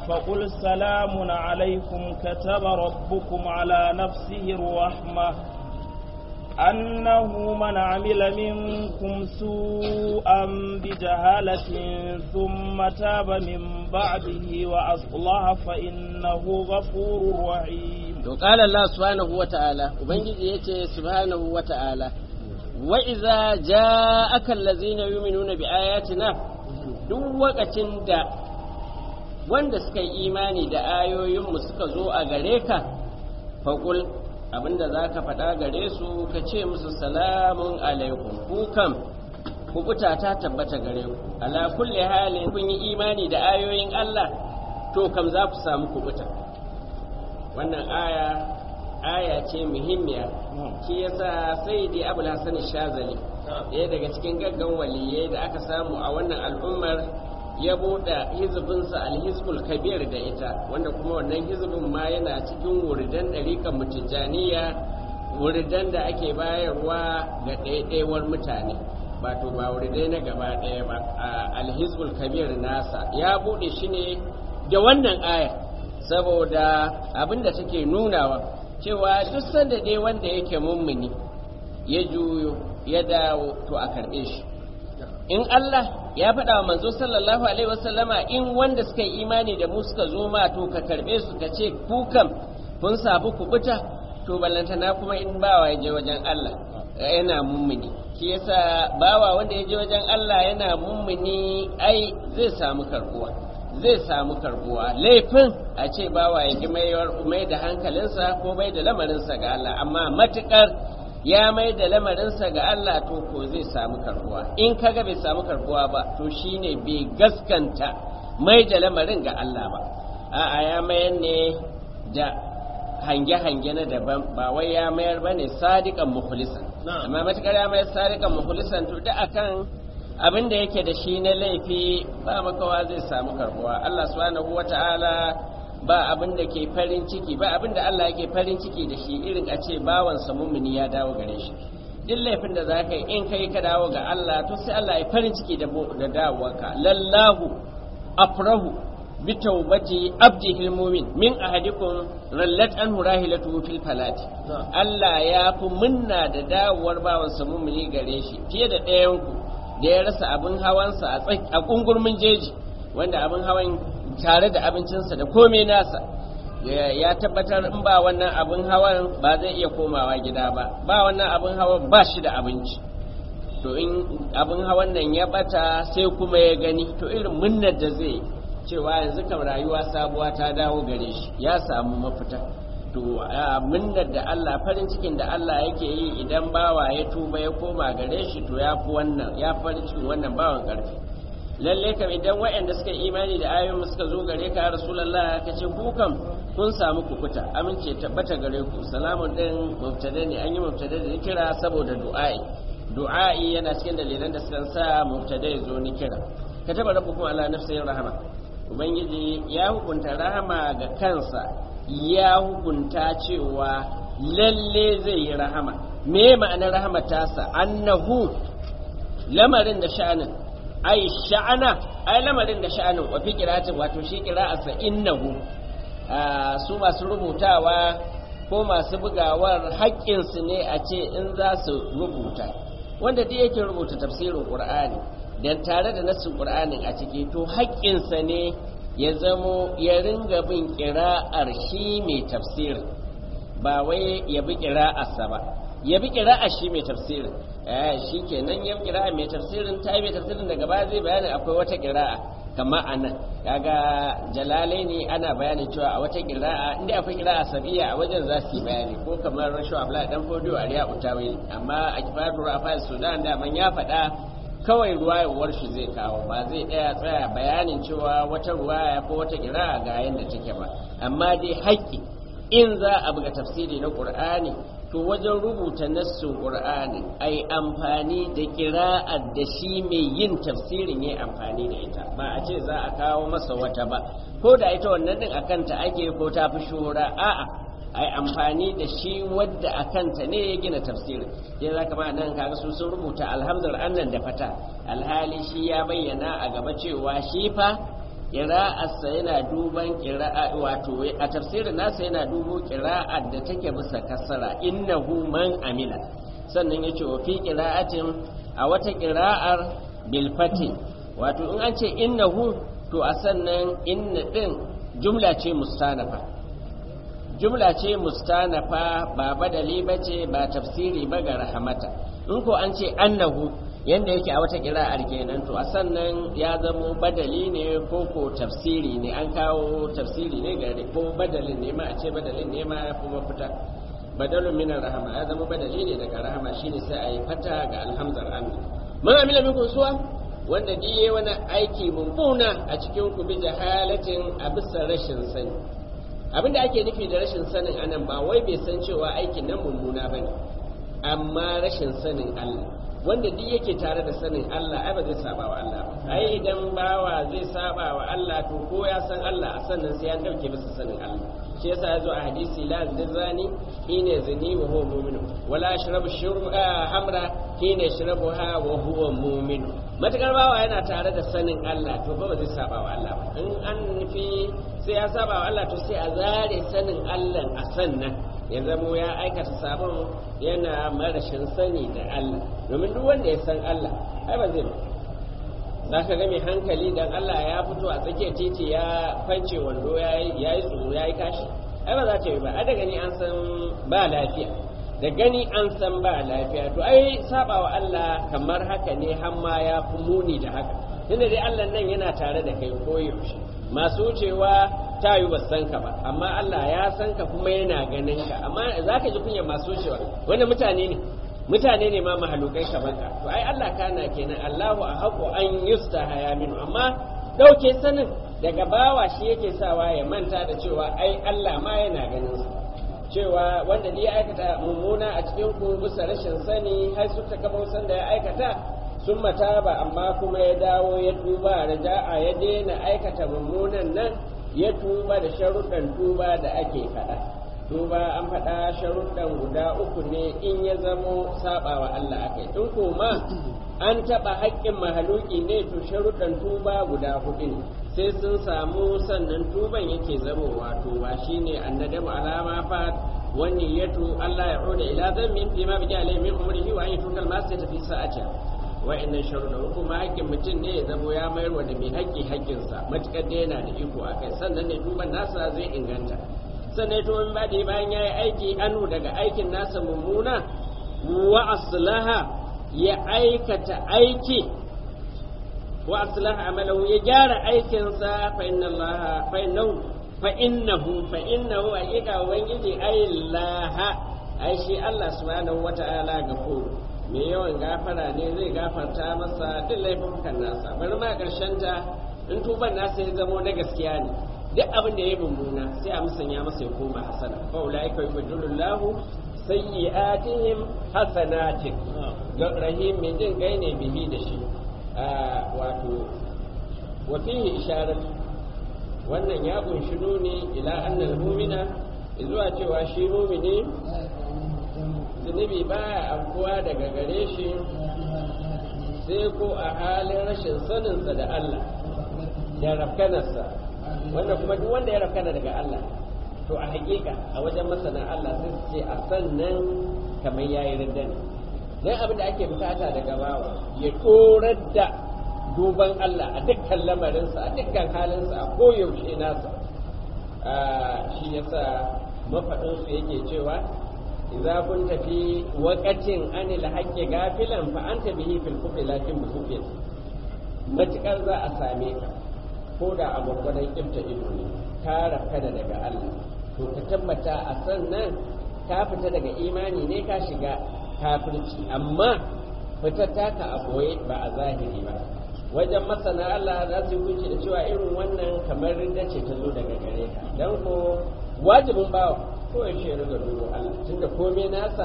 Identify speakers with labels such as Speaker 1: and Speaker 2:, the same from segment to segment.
Speaker 1: فقل سلام عليكم كتب ربكم على نفسه الرحمة أنه من عمل منكم سوءا بجهالة ثم تاب من بعده وأصلح فإنه غفور رحيم
Speaker 2: to qala Allah subhanahu wa ta'ala ubangiji yace subhanahu wa ta'ala wa idza ja'aka allazina yu'minuna bi ayatina duk wakacin da wanda suka yi imani da ayoyinmu suka zo a gare ka faqul abinda zaka faɗa gare su ka ce musu salamun alaikum ku kam kubuta ta tabbata gare ku ala kulli halin kun yi imani da ayoyin Allah to kam za ku samu kubuta wannan aya aya ce muhimmiya shi yasa sai dai abul hasan shazali ɗaya daga cikin gaggan waliyai da aka samu a wannan al'ummar ya buɗe hizbinsa alhizbul kabir da ita wanda kuma wannan hizbin ma yana cikin wuridan ɗarikan mutijaniya wuridan da ake bayarwa ga ɗaiɗaiwar mutane ba to ba wuridai na gaba ɗaya ba alhizbul kabir nasa ya buɗe shi ne da wannan aya saboda abin da take nunawa cewa duk sanda dai wanda yake mummuni ya juyo ya dawo to a karɓe shi in Allah ya faɗa wa manzo sallallahu alaihi wasallama in wanda suka yi imani da mu suka zo ma to ka karɓe su ka ce ku kam kun sabu kubuta to ballantana kuma in bawa ya je wajen Allah yana mummuni shi yasa bawa wanda ya je wajen Allah yana mummuni ai zai samu karbuwa zai samu karbuwa laifin a ce bawa ya ki mai da hankalinsa ko mai da lamarinsa ga Allah amma matukar ya mai da lamarinsa ga Allah to ko zai samu karbuwa in kaga bai samu karbuwa ba to shine bai gaskanta mai da lamarin ga Allah ba a'a ya mayar ne da hange-hange na daban ba wai ya mayar ba ne sadiƙan mukhlisan amma matukar ya mayar sadiƙan mukhlisan to da akan abin da yake da shi na laifi ba makawa zai samu karbuwa Allah subhanahu wata'ala ba abin da ke farin ciki ba abin da Allah yake farin ciki da shi irin a ce bawansa mumini ya dawo gare shi duk laifin da za ka yi in kai ka dawo ga Allah to sai Allah ya farin ciki da dawowarka lallahu afrahu bi taubati abdihi almu'min min ahadikum rallat anhu rahilatu fil falati Allah ya fi munna da dawowar bawansa mumini gare shi fiye da ɗayan ku da ya rasa abin hawansa a kungurmin jeji wanda abin hawan tare da abincinsa da komai nasa ya tabbatar in ba wannan abin hawan ba zai iya komawa gida ba ba wannan abin hawan ba shi da abinci to in abin hawan nan ya bata sai kuma ya gani to irin munnar da zai cewa yanzu kam rayuwa sabuwa ta dawo gare shi ya samu mafita to munnar da Allah farin cikin da Allah yake yi idan bawa ya tuba ya koma gare shi to ya fi wannan ya farin cikin wannan bawan karfi lalle kam idan waɗanda suka imani da ayoyin suka zo gare ka ya rasulullah ka ce ku kam kun samu kukuta amince tabbata gare ku salamun din mubtada ne an yi mubtada da kira saboda du'a'i du'a'i yana cikin dalilan da suka sa mubtada ya zo ni kira kataba rabbukum ala nafsihi rahama ubangiji ya hukunta rahama ga kansa ya hukunta cewa lalle zai yi rahama me ma'anar rahama tasa annahu lamarin da sha'anin ai sha'ana ai lamarin da sha'anin wa fi qira'atin wato shi qira'arsa innahu su masu rubutawa ko masu bugawar haƙƙinsu ne a ce in za su rubuta wanda duk yake rubuta tafsirin qur'ani dan tare da nassin qur'anin a ciki to haƙƙinsa ne ya zamo ya ringa bin ƙira'ar shi mai tafsirin ba wai ya bi ƙira'arsa ba ya bi ƙira'ar shi mai tafsirin shi kenan ya ƙira'a mai tafsirin ta yi mai tafsirin daga baya zai bayanin akwai wata ƙira'a kama a nan kaga jalalai ne ana bayanin cewa a wata ƙira'a inda akwai ƙira'a sabiya a wajen za su yi bayani ko kamar rashu abla dan fodiyo a riya utawili amma a kifatu rafai sudan da man ya faɗa kawai ruwayewar shi zai kawo ba zai ɗaya tsaya bayanin cewa wata ruwaya ko wata ƙira'a ga yadda take ba amma dai haƙƙi in za a buga tafsiri na ƙur'ani to wajen rubuta nassin ƙur'ani ai amfani da ƙira'ar da shi mai yin tafsirin ya amfani da ita ba a ce za a kawo masa wata ba ko da ita wannan din a kanta ake ko ta fi shura a'a ai amfani da shi wadda a kanta ne ya gina tafsirin sai za kama nan kaga su sun rubuta alhamdul annan da fata alhali shi ya bayyana a gaba cewa shi fa ƙira'arsa yana duban ƙira'a wato a tafsirin nasa yana dubo ƙira'ar da take bisa kasara innahu man amila sannan yace wa fi ƙira'atin a wata ƙira'ar bilfati wato in an ce innahu to a sannan inna din jumla ce mustanafa jumla ce mustanafa ba badali ba ce ba tafsiri ba ga rahamata in ko an ce annahu yanda yake a wata kira'ar kenan to a sannan ya zamo badali ne ko ko tafsiri ne an kawo tafsiri ne ga ko badalin ne ma a ce badalin ne ma ya kuma fita badalun min rahama ya zama badali ne daga rahama shine sai a yi fata ga alhamzar amin man amila minkum suwa wanda diye wani aiki mummuna a cikin ku bi jahalatin a bisa rashin sani abinda ake nufi da rashin sanin anan ba wai bai san cewa aikin nan mummuna bane amma rashin sanin Allah wanda duk yake tare da sanin Allah ai ba zai saba wa Allah ba ai idan bawa zai saba wa Allah to ko ya san Allah a sannan sai an dauke masa sanin Allah shi yasa yazo a hadisi la zani hina zani wa huwa mu'min wala shrabu shurba hamra hina yashrabuha wa huwa mu'min matakar bawa yana tare da sanin Allah to ba zai saba wa Allah ba in an nufi sai ya saba wa Allah to sai a zare sanin Allah a sannan ya zamo ya aikata sabon yana marashin sani da Allah domin duk wanda ya san Allah ai ba zai ba za ka ga mai hankali dan Allah ya fito a tsakiyar titi ya kwance wando ya yi tsoro ya yi kashi ai ba za ta yi ba a da gani an san ba lafiya da gani an san ba lafiya to ai saba wa Allah kamar haka ne har ma ya fi muni da haka tunda dai Allah nan yana tare da kai koyaushe masu wucewa ta yi san ka ba amma Allah ya san ka kuma yana ganin ka amma za ka ji kunyar masu wucewa wanda mutane ne mutane ne ma mahalukai kamar ka to ai Allah kana kenan Allahu a haƙo an yusta haya minu amma ɗauke sanin daga bawa shi yake sawa ya manta da cewa ai Allah ma yana ganin sa cewa wanda ya aikata mummuna a cikin ku bisa rashin sani har suka kama san da ya aikata sun mata ba amma kuma ya dawo ya tuba raja'a ya daina aikata mummunan nan ya tuba da sharuɗan tuba da ake faɗa tuba an faɗa sharuɗan guda uku ne in ya zamo saɓawa Allah akai in kuma an taɓa haƙƙin mahaluki ne to sharuɗan tuba guda huɗu ne sai sun samu sannan tuban yake zamowa tuba shine annadamu alama fa wani yatu Allah ya uda ila zammin fi ma bi alai min umrihi wa ayyatu kalma sai tafi sa'ata wa'annan sharuɗa kuma haƙƙin mutum ne ya zamo ya mayar wa da mai haƙƙi haƙƙinsa matuƙar da yana da iko a kai sannan ne tuban nasa zai inganta sannan to in bada bayan ya yi aiki anu daga aikin nasa mummuna wa aslaha ya aikata aiki wa aslaha amalahu ya gyara aikinsa fa inna allaha fa innahu fa innahu fa innahu haƙiƙa ubangiji aillaha ai shi Allah subhanahu wata'ala gafuru mai yawan gafara ne zai gafarta masa duk laifukan nasa bari ma karshen ta in tuban nasa ya zamo na gaskiya ne duk abin da ya mummuna sai a musanya masa ya koma hasana fa ulaika yubaddilullahu sayyi'atihim hasanatin rahim mai jin gai ne bihi da shi wato wa fihi isharat wannan ya kunshi nuni ila annal mu'mina zuwa cewa shi mu'mini zunubi baya afkuwa daga gare shi sai ko a halin rashin saninsa da Allah da rafkanarsa wanda kuma duk wanda ya rafkana daga Allah to a hakika a wajen masana Allah sai su ce a sannan kamar yayi ridda ne dan abin da ake bukata daga bawa ya korar da duban Allah a dukkan lamarinsa a dukkan halinsa a koyaushe nasa shi yasa mafaɗinsu yake cewa idza kunta fi waqatin anil haqqi gafilan fa anta bihi fil kufri lakin bi kufrin matukar za a same ka ko da a gwagwadon kifta ido ne ka rafkana daga Allah to ka tabbata a sannan ka fita daga imani ne ka shiga kafirci amma fitar taka a boye ba a zahiri ba wajen masana Allah za su yi da cewa irin wannan kamar rinda ce ta zo daga gare ka dan ko wajibin bawa ko ya shi riga dubo Allah tunda komai nasa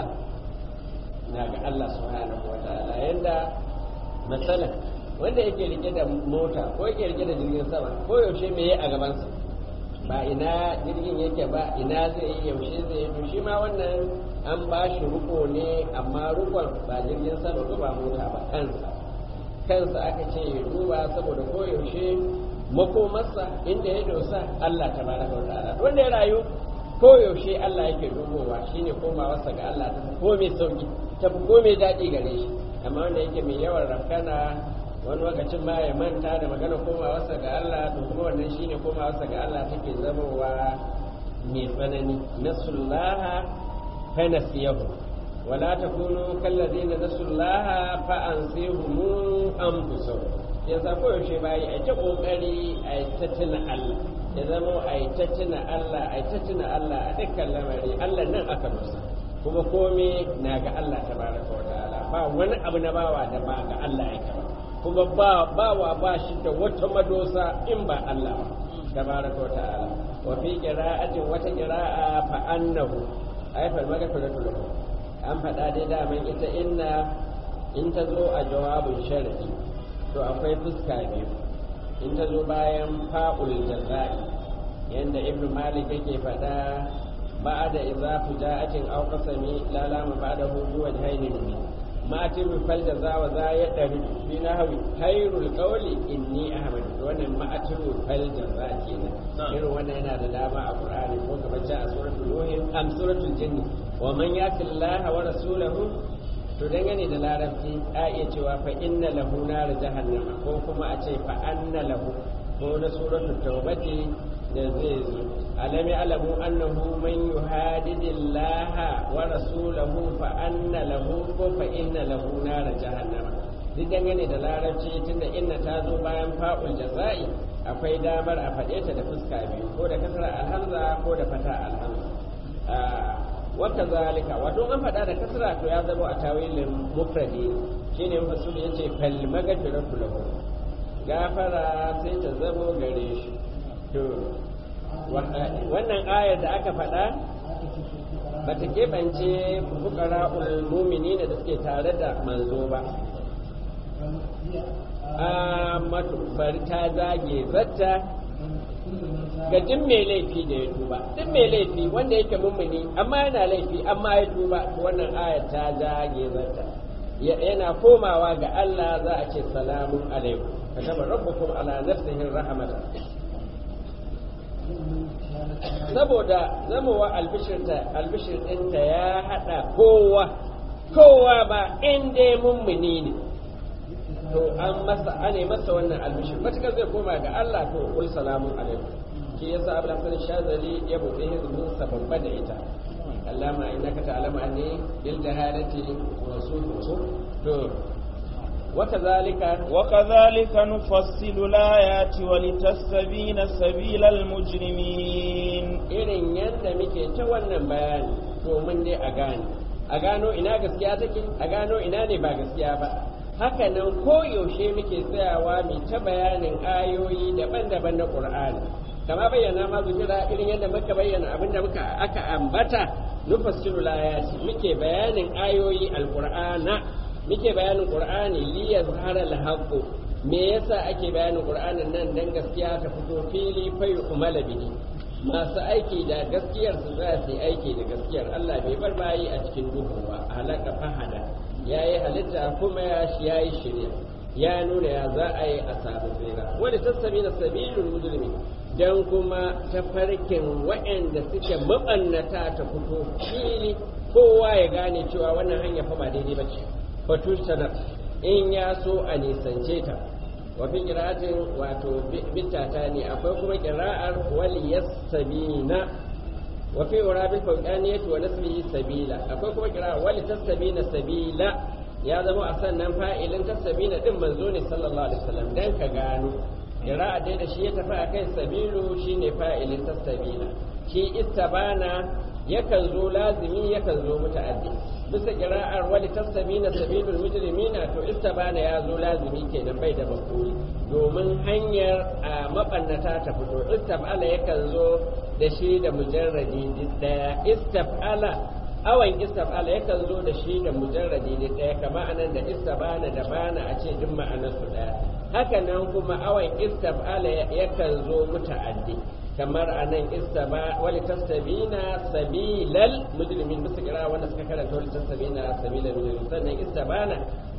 Speaker 2: na ga Allah subhanahu wa ta'ala yanda masalan wanda yake rike da mota ko yake rike da jirgin sama ko yaushe me yi a gabansa ba ina jirgin yake ba ina zai yi yaushe zai yi to shi ma wannan an ba shi ruko ne amma rukon ba jirgin sama ko ba mota ba kansa kansa aka ce ya duba saboda ko yaushe makomarsa inda ya dosa Allah tabaraka wa ta'ala wanda ya rayu ko yaushe Allah yake dubowa shine komawarsa ga Allah ta ko mai sauki ta ko mai daɗi gare shi amma wanda yake mai yawan rafkana wani lokacin ma ya manta da magana komawarsa ga Allah to kuma wannan shine komawarsa ga Allah take zamowa mai tsanani nasullaha fa nasiyahu wala takunu kallazina nasullaha fa ansihum anfusahum ya sa ko yaushe bayi a ta kokari a ta tuna Allah ya zama a ta tuna Allah a ta tuna Allah a dukkan lamari Allah nan aka musa kuma komai na ga Allah tabaraka wa ta'ala ba wani abu na bawa da ba ga Allah yake ba kuma ba bawa ba shi da wata madosa in ba Allah ba tabaraka wa ta'ala wa fi qira'atin wata qira'a fa annahu ayfal magfiratu lahu an faɗa dai daman ita inna in ta zo a jawabin sharadi to akwai fuska biyu in ta zo bayan fa'ul jaza'i yanda ibnu malik yake faɗa ba'da idza fuja'atin aw qasami la lama ba'da hu bi wajhaini min ma tibu fal jaza wa za ya dari bi nahwi khairul qawli inni ahmad wannan ma atibu fal jaza kenan irin wannan yana da dama a qur'ani ko kamar a suratul nuh am suratul jinn wa man yati allaha wa rasulahu to dangane da larabci a iya cewa fa inna lahu nar jahannama ko kuma a ce fa anna lahu ko na suratul tawbati da zai zo alam ya'lamu annahu man yuhadidillaha wa rasulahu fa anna lahu ko fa inna lahu nar jahannama duk dangane da larabci tunda inna ta zo bayan fa'ul jaza'i akwai damar a faɗe ta da fuska biyu ko da kasra alhamza ko da fata alhamza wata zalika wato an faɗa da kasra to ya zama a tawilin mufradi shine masul yace fal magfiratu lahu gafara sai ta zamo gare shi to wannan ayar da aka faɗa bata keɓance fuqara'ul mu'minin da suke tare da manzo ba a bari ta zage zatta ga duk mai laifi da ya tuba duk mai laifi wanda yake mummuni amma yana laifi amma ya tuba wannan aya ta jage zata yana komawa ga Allah za a ce salamun alaikum kataba rabbukum ala nafsihi rahmatan saboda zamowa albishirta albishir ɗinta ya haɗa kowa kowa ba in dai mummuni ne to an masa ane masa wannan albishir matukar zai koma ga Allah to kul salamun alaikum shi yasa Abu Hasan Shazali ya bude hizbin sa babba da ita Allama innaka ta'lamu anni bil jahalati rasul to وكذلك
Speaker 1: وكذلك نفصل الآيات ولتستبين سبيل المجرمين
Speaker 2: irin yadda muke ta wannan bayani domin dai a gane a gano ina gaskiya take a gano ina ne ba gaskiya ba haka nan koyaushe muke tsayawa mai ta bayanin ayoyi daban-daban na ƙur'ani kama bayyana ma zukira irin yadda muka bayyana abin da muka aka ambata nufassiru layati muke bayanin ayoyi alƙur'ana muke bayanin ƙur'ani li yazhara al me yasa ake bayanin ƙur'anin nan dan gaskiya ta fito fili fa yu'mala bihi masu aiki da gaskiyar su za su yi aiki da gaskiyar Allah bai bar bayi a cikin duhu ba halaka fahada ya yi halitta kuma ya shi ya yi shirya ya nuna ya za a yi a samu tsira wani sassabi na sabilun mujrimi dan kuma tafarkin waɗanda suke mabannata ta fito fili kowa ya gane cewa wannan hanya fa ba daidai bace fatushtanar in ya so a nisance ta wa fi qira'atin wato bittata ne akwai kuma qira'ar wal yastabina wa fi urabil fawqaniyati wa nasbihi sabila akwai kuma qira'a wal tastabina sabila ya zama a sannan fa'ilin tastabina din manzo ne sallallahu alaihi wasallam dan ka gano qira'a dai da shi ya tafi akai sabilu shine fa'ilin tastabina shi istabana yakan zo lazimi yakan zo muta'addi bisa kira'ar wali tasabina sabilul mujrimina to istabana ya zo lazimi kenan bai da mafuli domin hanyar a mabannata ta fito istabala yakan zo da shi da mujarradi daya istabala awan istabala yakan zo da shi da mujarradi daya kama anan da istabana da bana a ce duk ma'anar su daya haka nan kuma awan istabala yakan zo muta'addi kamar a nan istaba wali tastabina sabilal mujrimin bisa kira wanda suka karanta wali tastabina sabilal mujrimin sannan istabana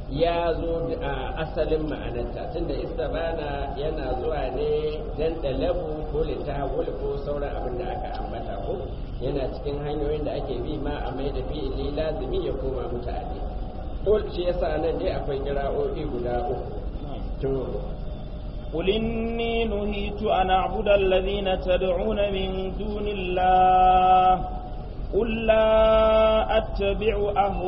Speaker 2: ya zo a asalin ma'anarta tunda istabana yana zuwa ne dan dalabu ko litahawul ko sauran abin da aka ambata ko yana cikin hanyoyin da ake bi ma a mai da fi'ili lazimi ya koma mutane ko shi yasa nan dai akwai kira'o'i guda uku to
Speaker 1: قل إني نهيت أن أعبد الذين تدعون من دون الله قل لا أتبع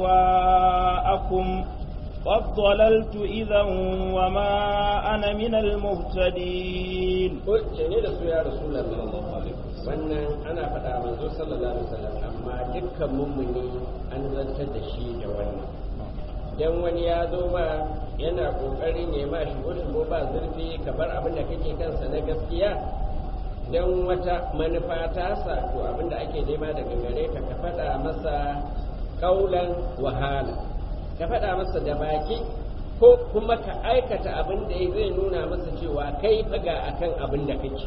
Speaker 1: أهواءكم قد ضللت إذا وما أنا من المهتدين
Speaker 2: قل ne da su ya rasulullah wannan ana faɗa manzo sallallahu alaihi wasallam amma dukkan mummuni an zantar da shi da wannan dan wani ya zo ma yana kokarin ya ma shigo shigo ba zurfi kamar abin da kake kansa na gaskiya dan wata manufa ta sa to abin da ake nema daga gare ka ka faɗa masa kaulan wahala ka faɗa masa da baki ko kuma ka aikata abin da zai nuna masa cewa kai faga akan abin da kake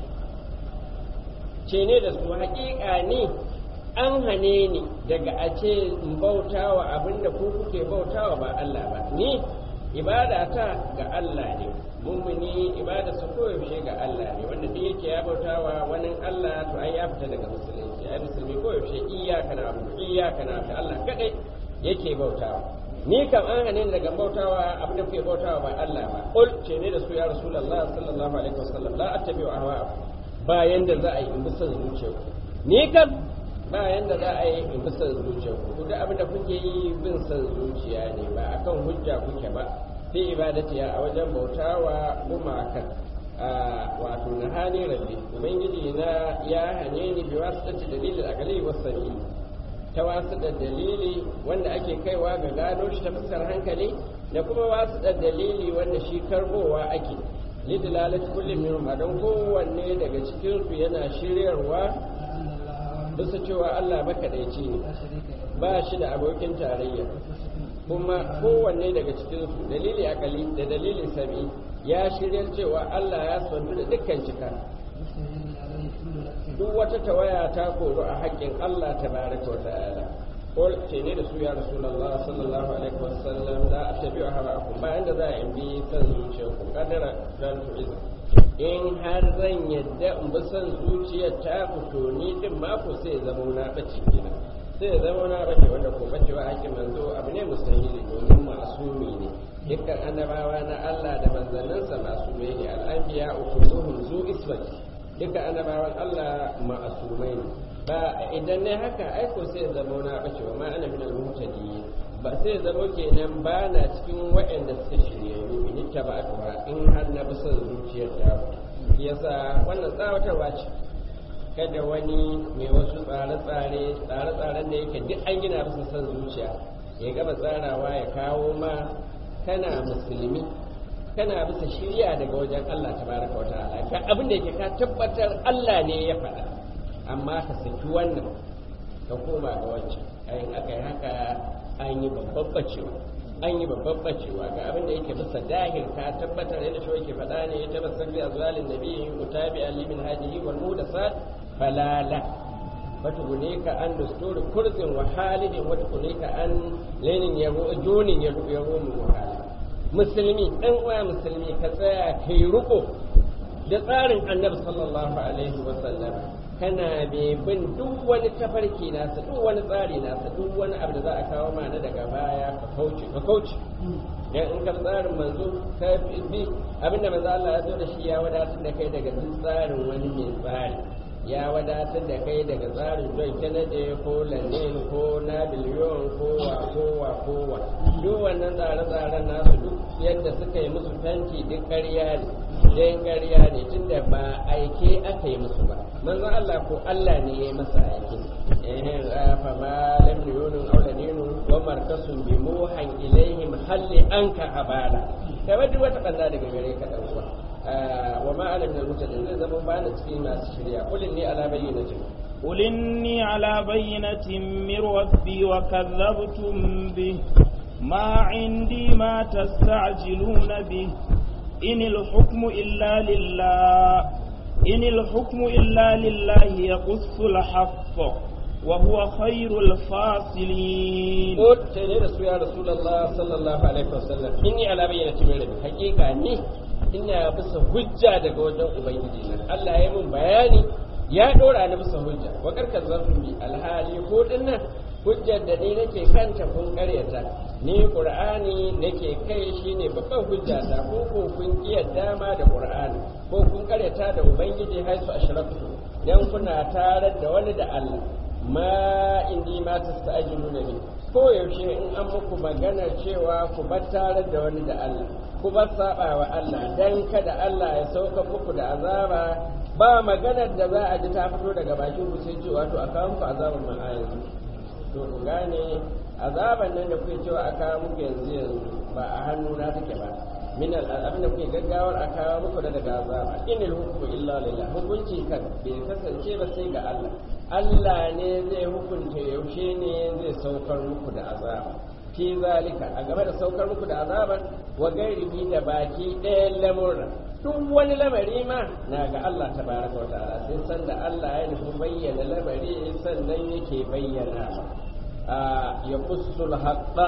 Speaker 2: ce ne da su haƙiƙa ne an hane ni daga a ce in bautawa abin da ku kuke bautawa ba Allah ba ni ibada ta ga Allah ne mummuni ibada su koyaushe ga Allah ne wanda duk yake ya bautawa wani Allah to ai ya fita daga musulunci ai musulmi koyaushe iyaka na abu iyaka na abu Allah kadai yake bautawa ni kam an hane ni daga bautawa abin da kuke bautawa ba Allah ba qul ce ne da su ya rasulullah sallallahu alaihi wasallam la attabi'u ahwa'akum ba yanda za a yi in bi son zuciyarku ni kam ba yanda za a yi in bi son zuciyarku ku duk abin da kuke yi bin son zuciya ne ba akan hujja kuke ba fi ibadatiya a wajen bautawa gumakan wato na hani rabbi ubangiji na ya hane ni bi wasu dalilin akali wasu ta wasu da dalili wanda ake kaiwa ga gano shi ta fuskar hankali da kuma wasu da dalili wanda shi karbowa ake lidilalat kullum min don kowanne daga cikin su yana shiryarwa bisa cewa Allah makaɗaici ne ba shi da abokin tarayya kuma kowanne daga cikin su dalili akali da dalili sami ya shiryar cewa Allah ya santu da dukkan cika duk wata tawaya ta koru a haƙƙin Allah ta baraka wa ta'ala qul ce ne da su ya rasulullah sallallahu alaihi wasallam la attabi'u hawaakum ba inda za a bi san zuciyarku kadara dan tu'iz in har zan yadda in bi san zuciyar ta ku to ni din ma ko sai zama na bace kenan sai zama na bace wanda ko bace wa haƙƙin manzo abu ne mustahili domin masumi ne dukkan annabawa na Allah da manzannansa masumai ne al'anbiya ukuluhum zu isbati duka annabawan Allah ma'asumai ne ba idan ne haka aiko sai zama na bace wa ma ana min al-muhtadi ba sai zama kenan ba na cikin waɗanda suka shiryayyu in ta ba ba in har na bi son zuciyar ta yasa wannan tsawatarwa ce kada wani mai wasu tsare-tsare tsare-tsaren da yake duk an gina bisa son zuciya ya gaba tsarawa ya kawo ma kana musulmi kana bisa shirya daga wajen Allah tabaraka wa ta'ala ga abin da yake ka tabbatar Allah ne ya faɗa amma ka saki wannan ka koma ga wancan ayin aka yi haka an yi babban bacewa an yi babban bacewa ga abin da yake bisa dahir ka tabbatar yadda shi yake faɗa ne ta basarri azwalin nabiyyi mutabi alimin hadihi wal mudasat falala fatugune ka an dusturi kurzin wa halidin wata ka an lenin yabo junin yabo mu wahala musulmi ɗan uwa musulmi ka tsaya ka yi riko da tsarin annabi sallallahu alaihi wasallam kana bai bin duk wani tafarki nasa duk wani tsari nasa duk wani abu da za a kawo mana daga baya ka kauce ka kauce dan in ka tsarin manzo ka bi abinda manzo Allah ya zo da shi ya wadatar da kai daga duk tsarin wani mai tsari ya wadatar da kai daga tsarin John Kennedy ko Lenin ko Napoleon ko wa ko wa ko wa duk wannan tsare-tsaren nasu duk yadda suka yi musu tanti duk ƙarya ne dan ƙarya ne tunda ba aike aka yi musu ba manzo Allah ko Allah ne ya yi masa aike eh fa ma lam yunun aw ladinu wa markasun bi muhan ilaihim halli anka abala kai wadi wata banda daga gare ka dan uwa wa ma ana min al-mutadin zai zama ba na cikin masu shirya kullin ni ala bayyinatin
Speaker 1: قل إني على بينة من ربي وكذبتم به ما عندي ما تستعجلون به إن الحكم إلا لله إن الحكم إلا لله يقص الحق وهو خير الفاصلين
Speaker 2: ko sai ne da su ya rasulullah sallallahu alaihi wasallam inni ala bayyana min rabbi hakika ni ina bisa hujja daga wajen ubangiji na Allah ya mun bayani ya dora ni bisa hujja wa karkar zafin bi alhali ko dinnan hujjar da ni nake kanta kun karyata ni qur'ani nake kai shine babban hujja ta ko ko kun kiyarda ma da qur'ani ko kun karyata da ubangiji haisu ashrafu dan kuna tarar da wani da Allah ma indi ma tasta'jiluna bi ko yaushe in an muku magana cewa ku bar tarar da wani da Allah ku bar saba wa Allah dan kada Allah ya sauka muku da azaba ba maganar da za a ji ta fito daga bakin ku sai cewa to a kawo muku azabar ma a yanzu to ku gane azaban nan da kuke cewa a kawo muku yanzu yanzu ba a hannu na take ba min abin da kuke gaggawar a kawo muku da daga azaba inil hukmu illa lillah hukunci kan bai kasance ba sai ga Allah Allah ne zai hukunta yaushe ne zai saukar muku da azaba fi zalika a game da saukar muku da azaban wa gairihi da baki ɗayan lamurra duk wani lamari ma na ga Allah tabaraka wa ta'ala sai san da Allah ya nufi bayyana lamari sannan yake bayyana a ya kussul haqqa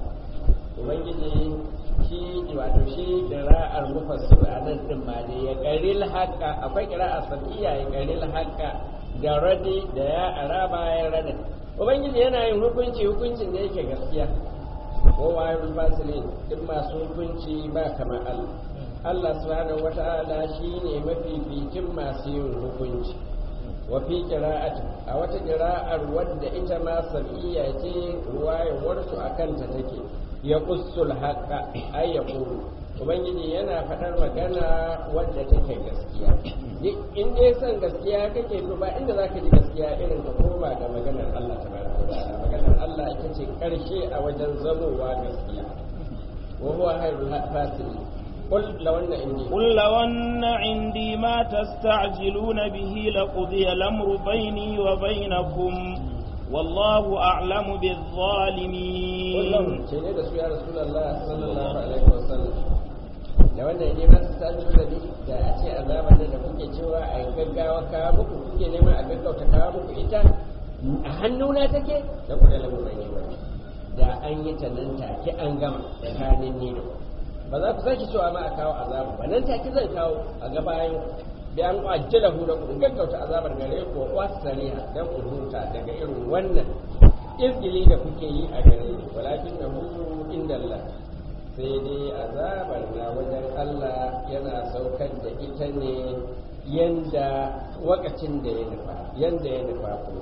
Speaker 2: ubangiji shi wato shi qira'ar mufassir a nan din ma ne ya qaril haqqa akwai qira'a sabiya ya qaril haqqa da radi da ya ara bayan radin ubangiji yana yin hukunci hukuncin da yake gaskiya ko wayar fasilin duk masu hukunci ba kamar Allah Allah subhanahu wata'ala shine mafificin masu yin hukunci wa fi qira'ati a wata qira'ar wadda ita ma sabiya ce ruwayar su akan ta take ya qussul haqqa ay yaqulu ubangiji yana faɗar magana wadda take gaskiya in dai san gaskiya kake to ba inda zaka ji gaskiya irin ka koma ga maganar Allah tabaraka wa ta'ala maganar Allah ita ce karshe a wajen zamowa gaskiya wa huwa khairul fasilin قل لو أن عندي
Speaker 1: قل لو أن عندي ما تستعجلون به لقضي الأمر بيني وبينكم والله أعلم بالظالمين
Speaker 2: قل لو سيدي يا رسول الله صلى الله عليه وسلم لو أن عندي ما تستعجلون به da a ce azaban da kuke cewa a gaggawa kawo muku kuke nema a gaggauta kawo muku ita a hannuna take da kuɗa lamu bai ne da an yi ta nan take an gama tsakanin ni da ba za ku sake cewa ma a kawo azaba ba nan take zan kawo a ga bayan da an ajjala hu da ku gaggauta azabar gare ku wa sariha dan ku huta daga irin wannan izgili da kuke yi a gare ni walakin na hu inda Allah sai dai azabar na wajen Allah yana saukar da ita ne yanda wakacin da ya nufa yanda ya nufa ku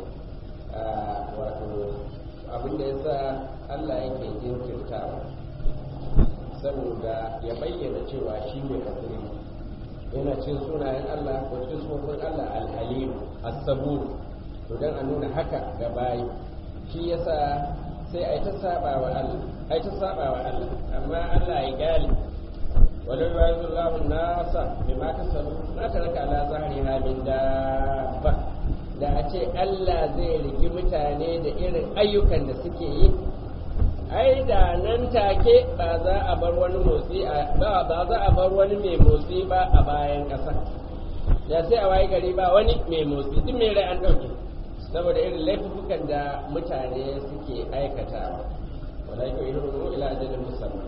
Speaker 2: wato abin da yasa Allah yake jinkirtawa saboda ya bayyana cewa shi ne hakuri yana cin sunayen Allah ko cin sufofin Allah alhalim as-sabur to dan a nuna haka ga bayi shi yasa sai ai ta saba wa Allah ai ta saba wa Allah amma Allah ya gali walau yu'azu Allahu an-nasa bima kasabu ma taraka ala zahriha min dabba da a ce Allah zai rigi mutane da irin ayyukan da suke yi ai da nan take ba za a bar wani motsi ba ba za a bar wani mai motsi ba a bayan ƙasa da sai a waye gari ba wani mai motsi duk mai rai an ɗauke saboda irin laifukan da mutane suke aikatawa wala ko irin ila ajalin musamman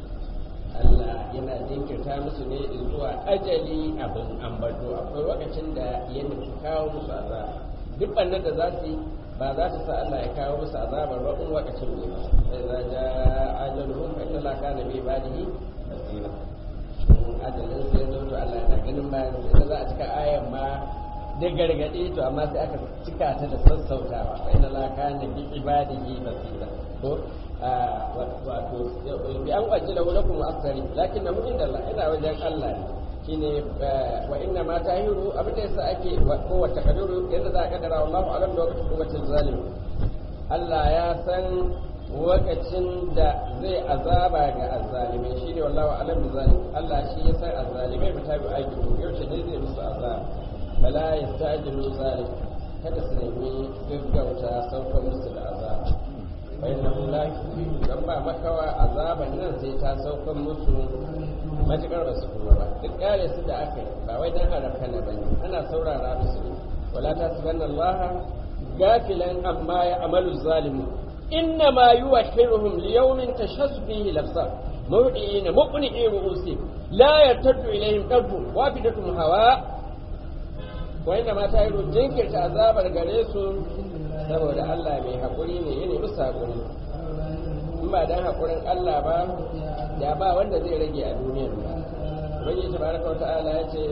Speaker 2: Allah yana jinkirta musu ne zuwa ajali abin ambato akwai lokacin da ya nufi kawo musu azaba duk bannan da za su yi ba za ta sa Allah ya kawo musu azabar ba in lokacin ne ba sai za ja ajaluhum fa inna Allah kana bi ibadihi basira ajalin sai ya zo to Allah yana ganin bayan sai za a cika ayan ma da gargaɗe to amma sai aka cika ta da sassautawa fa inna Allah kana bi ibadihi basira ko wato bi an ajila lakum asari lakin na mu'min Allah ina wajen Allah ne shine wa inna ma tahiru abin da yasa ake ko wata kaduru yadda za a kaddara wallahu alam da wakati kuwatin zalim Allah ya san lokacin da zai azaba ga azzalimai shine wallahu alam da zalim Allah shi ya san azzalimai ba ta bi aiki yaushe ne zai musu azaba bala yastajilu zalim kada su nemi gaggauta saukar musu da azaba bayan la dan ba makawa azaban nan sai ta saukan musu matukar ba su kuma ba duk kare su da aka yi ba wai dan harafka na bane ana saurara musu ne wala ta subanna Allah gafilan amma ya amalu zalimu inna ma yuwahhiruhum liyawmin tashassu fihi lafsa mawdi'ina muqni'i ru'usi la yartaddu ilayhim qalbu wafidatum hawa wa inna ma ta'iru jinkirta azabar gare su saboda Allah mai haƙuri ne yana musu haƙuri in ba dan haƙurin Allah ba da ba wanda zai rage a duniyar ba ubangiji tabaraka wa ta'ala ya ce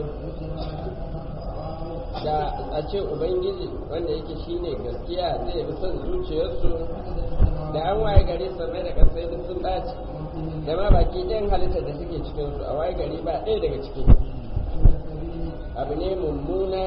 Speaker 2: da a ce ubangiji wanda yake shine gaskiya zai bi son zuciyarsu da an waye gari sannan da kasai duk sun ɓaci da ma baki ɗayan halittar da suke cikinsu a waye gari ba ɗaya daga ciki abu ne mummuna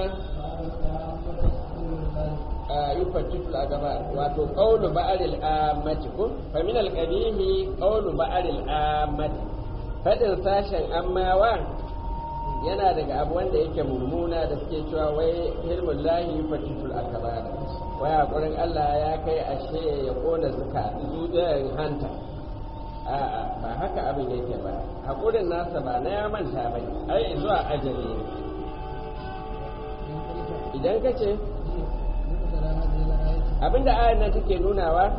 Speaker 2: a yi fatiful a gaba wato ƙaunu ba'aril amati ko fa min alqabihi ƙaunu ba'aril amati fadin sashen ammawa yana daga abu wanda yake mummuna da suke cewa wai hilmul lahi fatiful akbar wai hakurin Allah ya kai ashe ya kona zuka zuciyar hanta a'a ba haka abin yake ba hakurin nasa ba na ya manta ba ai zuwa ajali ne idan ka ce abinda ayan nan take nunawa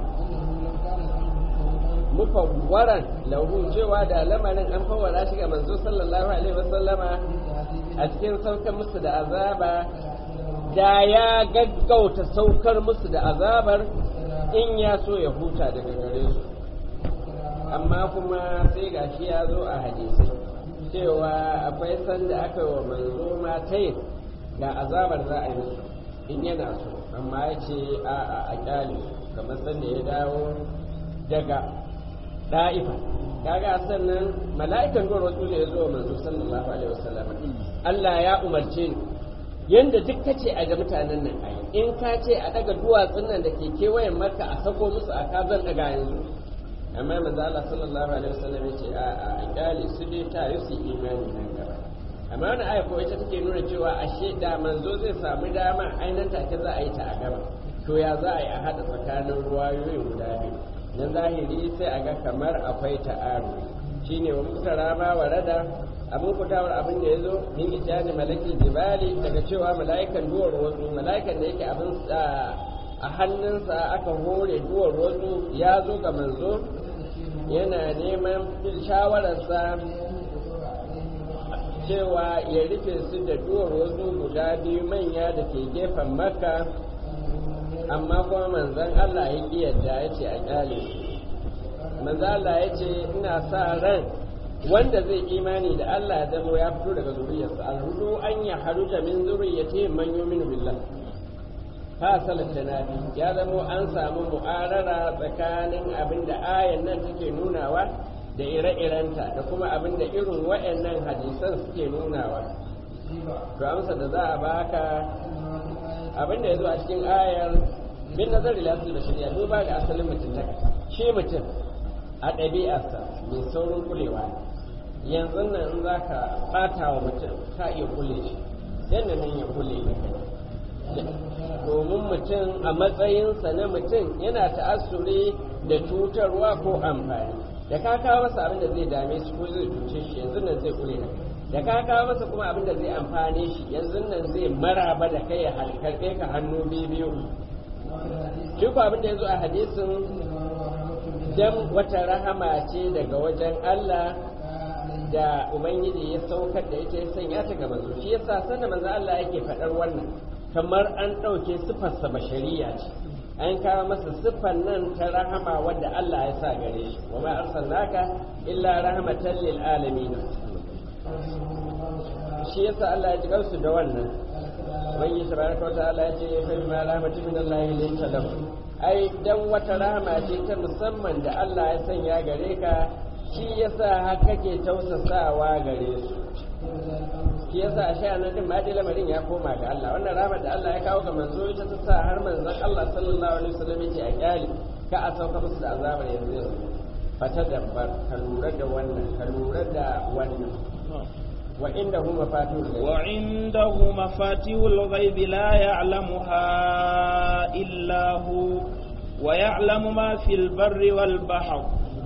Speaker 2: mufawwaran lahu cewa da lamarin an fawwara shi ga manzo sallallahu alaihi wasallama a cikin saukar musu da azaba da ya gaggauta saukar musu da azabar in ya so ya huta daga gare su amma kuma sai gashi ya zo a hadisi cewa akwai sanda aka yi wa manzo matayin ga azabar za a yi musu in yana so amma ya ce a a a kyale kamar sanda ya dawo daga da'ifa kaga sannan mala'ikan duwar wasu ne ya zo manzo sallallahu alaihi wasallam Allah ya umarce ni yanda duk kace a ga mutanen nan ayi in ka ce a daga duwatsun nan da ke kewayen maka a sako musu a kazan daga yanzu amma manzo Allah sallallahu alaihi wasallam ya ce a a a kyale su dai ta yi su imani nan gaba amma wani aya ko ita take nuna cewa ashe da manzo zai samu dama ainihin take za a yi ta a gaba to ya za a yi a haɗa tsakanin ruwayoyin guda biyu na zahiri sai a ga kamar akwai ta'aru shine wa muka rama wa rada abin kutawar abin da ya zo min ijani malakin jibali daga cewa mala'ikan duwar wasu mala'ikan da yake abin a hannunsa aka hore duwar wasu ya zo ga manzo yana neman shawararsa cewa ya rufe su da duwar wasu guda biyu manya da ke gefen makka amma kuma manzan Allah ya ƙi yadda ya ce a ƙyale su manzan Allah ya ce ina sa ran wanda zai imani da Allah ya zama ya fito daga zuriyarsa alhudu an ya haruta min zuriyati man yu'minu billah ha salata nabi ya zama an samu mu'arara tsakanin abin da ayan nan take nunawa da ire-irenta da kuma abin da irin waɗannan hadisan suke nunawa to amsa da za a baka abin da ya zo a cikin ayar bin nazari lasu da shirya duba ga asalin mutum ta shi mutum a ɗabi'arsa mai saurin kulewa yanzu nan in za ka ɓata wa mutum ka iya kule shi yadda nan ya kule ka kai domin mutum a matsayinsa na mutum yana ta'assuri da cutarwa ko amfani da ka kawo masa abin da zai dame shi ko zai cuce shi yanzu nan zai kule ka da ka kawo masa kuma abin da zai amfane shi yanzu nan zai maraba da kai ya halkarɓe ka hannu biyu shi ko abin da ya zo a hadisin dan wata rahama ce daga wajen Allah da Ubangiji ya saukar da ita ya sanya ta ga manzo shi yasa sanda manzo Allah yake faɗar wannan kamar an ɗauke siffarsa bashariya ce an kawo masa siffar nan ta rahama wadda Allah ya sa gare shi wa ma arsalnaka illa rahmatan lil alamin shi yasa Allah ya ji kansu da wannan wani tabaraka wa ta'ala ya ce fa bima rahmatin min Allah linta lahu ai dan wata rahama ce ta musamman da Allah ya sanya gare ka shi yasa har kake tausasawa gare su shi yasa a sha nan din ma dai lamarin ya koma ga Allah wannan rahmar da Allah ya kawo ga manzo ita ta sa har manzon Allah sallallahu alaihi wasallam yace a kyali ka a sauka musu da azabar yanzu yanzu fata dabbar ka lura da wannan ka lura da wannan وعنده مفاتيح الغيب
Speaker 1: وعنده مفاتيح الغيب لا يعلمها إلا هو ويعلم ما في البر والبحر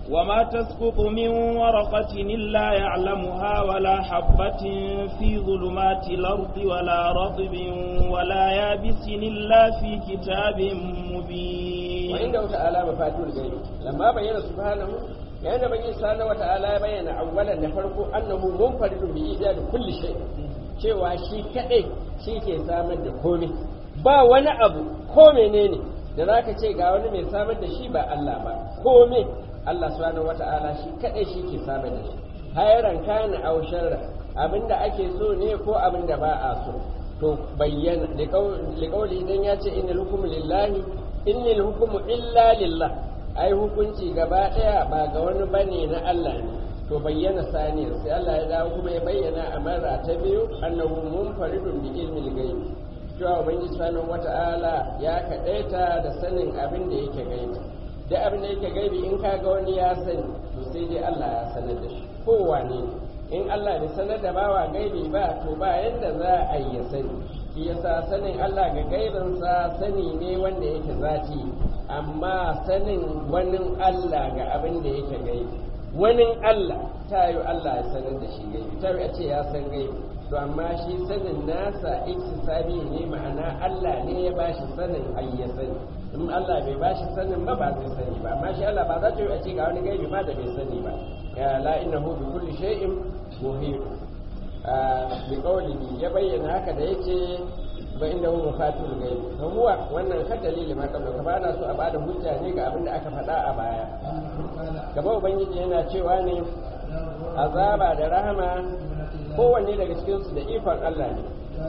Speaker 1: وما تسقط من ورقة إلا يعلمها ولا حبة في ظلمات الأرض ولا رطب ولا يابس إلا في كتاب مبين
Speaker 2: وعنده تعالى مفاتيح الغيب لما بين سبحانه يعني بين سبحانه وتعالى بين أولا نفرق أنه منفرد بإيجاد كل شيء cewa shi kaɗai shi ke samar da komai ba wani abu ko menene da za ka ce ga wani mai samar da shi ba Allah ba komai Allah subhanahu wata'ala shi kadai shi ke samar da shi hayran kana aw sharra abinda ake so ne ko abinda ba a so to bayyana liqauli idan ya ce innal hukmu lillahi innal hukmu illa lillah ai hukunci gaba daya ba ga wani bane na Allah ne to bayyana saniyar sai Allah ya dawo kuma ya bayyana a mara ta biyu annahu munfaridun bi ilmil ghaib cewa ubangiji subhanahu wata'ala ya kadaita da sanin abin da yake gaibi da abin da yake gaibi in ka ga wani ya sani to sai dai Allah ya sanar da shi kowane in Allah bai sanar da bawa gaibi ba to ba yadda za a yi ya sani shi yasa sanin Allah ga gaibinsa sani ne wanda yake zati amma sanin wani Allah ga abin da yake gaibi wani Allah ta yi Allah ya sanar da shi gaibi ta yi a ce ya san gaibi to amma shi sanin nasa iktisabi ne ma'ana Allah ne ya bashi sanin ai ya sani in Allah bai bashi sanin ba ba zai sani ba amma shi Allah ba za ta yi a ce ga wani gaibi ma da bai sani ba ya la innahu bi kulli shay'in muhit bi qawlihi ya bayyana haka da yake ba inda hu mafatul gaibi to huwa wannan kan dalili ma kamar ka bana so a bada hujja ne ga abin da aka faɗa a baya gaba ubangiji yana cewa ne azaba da rahama kowanne daga cikinsu da ikon Allah ne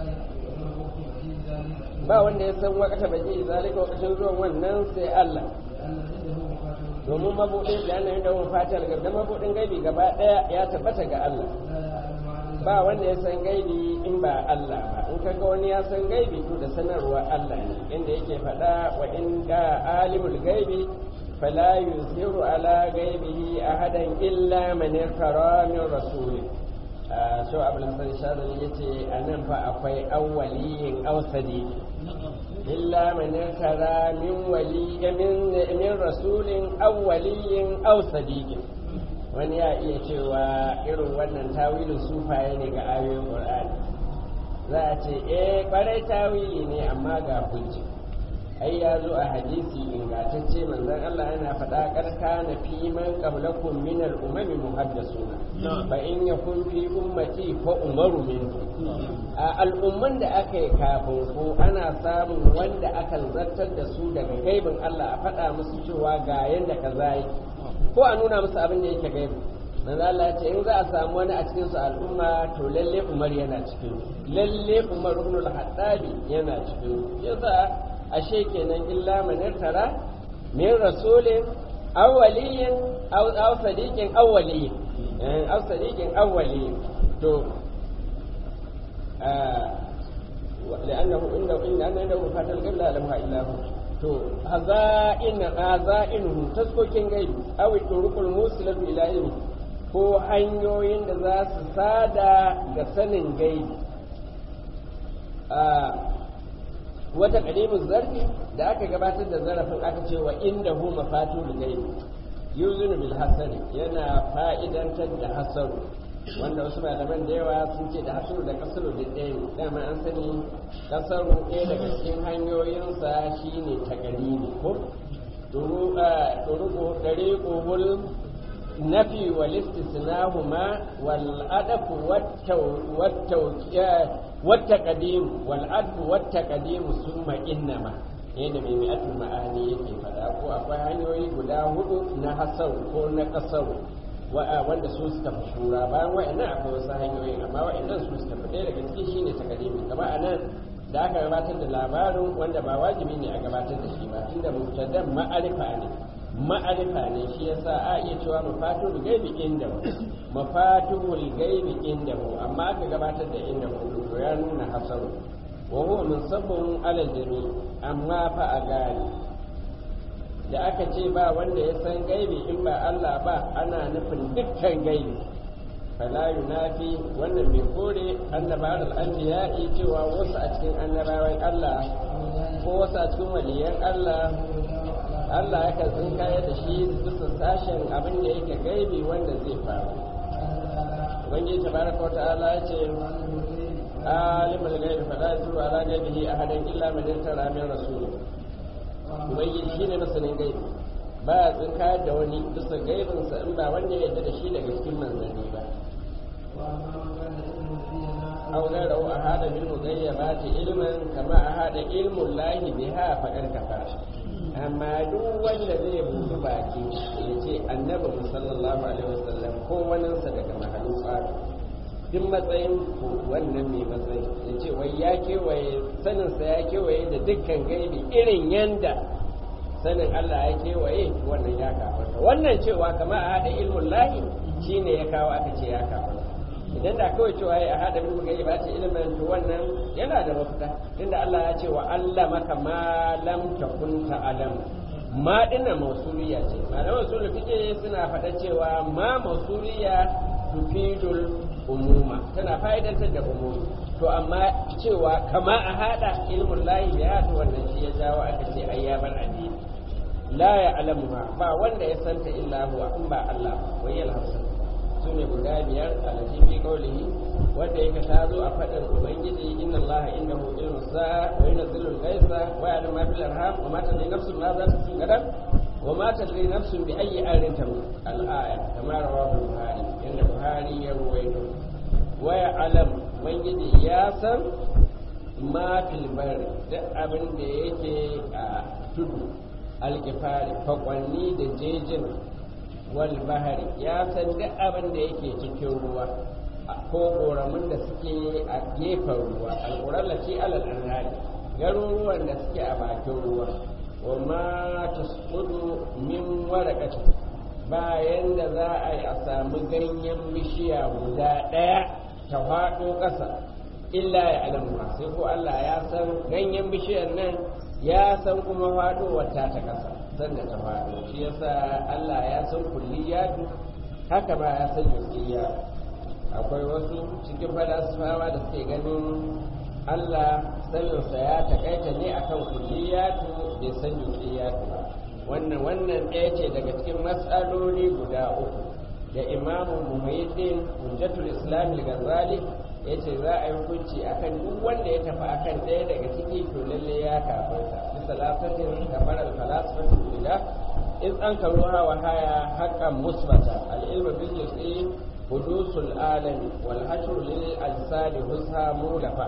Speaker 2: ba wanda ya san wakata baje zalika wakashin zuwan wannan sai Allah domin mabuɗin da yana da fatar gaba mabuɗin gaibi gaba ɗaya ya tabbata ga Allah ba wanda ya san gaibi in ba Allah ba in kaga wani ya san gaibi to da sanarwa Allah ne inda yake faɗa wa in ka alimul gaibi fala yuziru ala gaibihi ahadan illa man irtara min rasulih so abul hasan shazali yace anan fa akwai awwaliyin awsadi illa man tara min wali min min rasulin awwaliyin awsadi wani ya iya cewa irin wannan tawilin sufaye ne ga ayoyin qur'ani za a ce eh kwarai tawili ne amma ga hujja ai ya zo a hadisi ingantacce manzon Allah yana faɗa karka na fi man qablakum min al-umami muhaddasuna fa in yakun fi ummati fa umaru min a al'umman da aka yi kafin ko ana samun wanda akan zartar da su daga gaibin Allah a faɗa musu cewa ga yanda kaza yi ko a nuna musu abin da yake gaibi manzo Allah ya ce in za a samu wani a cikin su al'umma to lalle Umar yana cikin lalle Umar ibn al-Hattabi yana cikin yasa ashe kenan illa man tara min rasulin awwaliyin aw sadiqin awwaliyin aw sadiqin awwaliyin to لأنه إنه إن أنا إنه فات القبلة لم إلا هو to haza'in haza'inuhu taskokin gaibi aw turukul musilatu ila ilmi ko hanyoyin da za su sada ga sanin gaibi wata kadimin zarfi da aka gabatar da zarafin aka ce wa inda hu mafatul gaibi yuzunu bil hasani yana fa'idantar da hasaru wanda wasu malaman da yawa sun ce da hasaru da kasaru da ɗaya ne dama an sani kasaru ɗaya daga cikin hanyoyinsa shine takalimi ko turuku dariqul nafi wal istisnahuma wal adafu wat taqdim wal adfu wat taqdim summa innama yadda mai mi'atul ma'ani yake faɗa ko akwai hanyoyi guda hudu na hasaru ko na kasaru wanda su suka fi shura bayan wa'annan akwai wasu hanyoyin amma wa'annan su suka fi ɗaya daga cikin shine takadimi kama a nan da aka gabatar da labarin wanda ba wajibi ne a gabatar da shi ba tunda mubtadan ma'arifa ne ma'arifa ne shi yasa a iya cewa mafatul gaibi inda mu mafatul gaibi inda mu amma aka gabatar da inda mu to ya nuna hasaru wa huwa musabbun alal jami amma fa a gane da aka ce ba wanda ya san gaibi in ba Allah ba ana nufin dukkan gaibi fala yunafi wannan bai kore annabawan al'anbiya'i cewa wasu a cikin annabawan Allah ko wasu a cikin waliyan Allah Allah ya kan kaya da shi bisa sashen abin da yake gaibi wanda zai faru ubangiji tabaraka wata'ala ya ce alimul gaibi fala yusru ala gaibihi ahadan illa man irtara min rasul ubangiji shine masanin gaibi ba ya tsinkayar da wani bisa gaibinsa in ba wanda ya yarda da shi daga cikin manzanni ba أو غيره أهاد بالمغيبات علما كما أهاد علم الله بها فقد كفر amma duk wanda zai buɗe baki ya ce annabi sallallahu alaihi wasallam ko waninsa daga mahalin tsari duk matsayin wannan mai matsayi ya ce wai ya kewaye saninsa ya kewaye da dukkan gaibi irin yanda sanin Allah ya kewaye wannan ya kafarta wannan cewa kama a haɗa ilmun lahi shine ya kawo aka ce ya kafarta idan da kawai cewa ya hada bin mugayi ba ce ilimin to wannan yana da mafita tunda Allah ya ce wa Allah maka ma lam takun ta'lam ma dinnan mausuliya ce malaman usul fiqh suna faɗa cewa ma mausuliya tufidul umuma tana fa'idantar da umumi to amma cewa kama a hada ilmun lahi da ya wannan shi ya jawo aka ce ayyaban addini la ya alamu ba wanda ya santa illa huwa in ba Allah wai yalhamsa su ne guda biyar a fi kaulihi wanda yake ta zo a faɗin ubangiji inna allaha indahu ilmu sa wa yunzilu al-ghaisa wa ya'lamu ma fil arham wa ma tadri nafsun ma za tasu gadan wa ma tadri nafsun bi ayyi arin tamut al-aya kama rawahu buhari inda buhari ya ruwaito wa ya'lam ubangiji ya san ma fil barri duk abin da yake a tudu alkifari fakwanni da jejin wal bahari ya san duk abin da yake cikin ruwa ko ƙoramin da suke a gefen ruwa alƙurar lati alal anhari garuruwan da suke a bakin ruwa wa ma tasqudu min waraqati bayan da za a yi a samu ganyen bishiya guda ɗaya ta faɗo ƙasa illa ya alamu sai ko Allah ya san ganyen bishiyar nan ya san kuma faɗowar ta ta ƙasa sanda ta faɗo shi yasa Allah ya san kulliyatu haka ba ya san juz'iyya akwai wasu cikin falasifawa da suke ganin Allah saninsa ya takaita ne akan kulliyatu bai san juz'iyatu ba wannan wannan ɗaya ce daga cikin matsaloli guda uku da imamu muhayyidin hujjatul islam al-ghazali ya ce za a yi hukunci akan duk wanda ya tafi akan ɗaya daga ciki to lalle ya kafarta bisa lafatin kamar al-falasifatu ila in an karu hawa haya haqqan musbata al-ilmu bil juz'i hudusul alami wal hashru lil ajsadi husha mulafa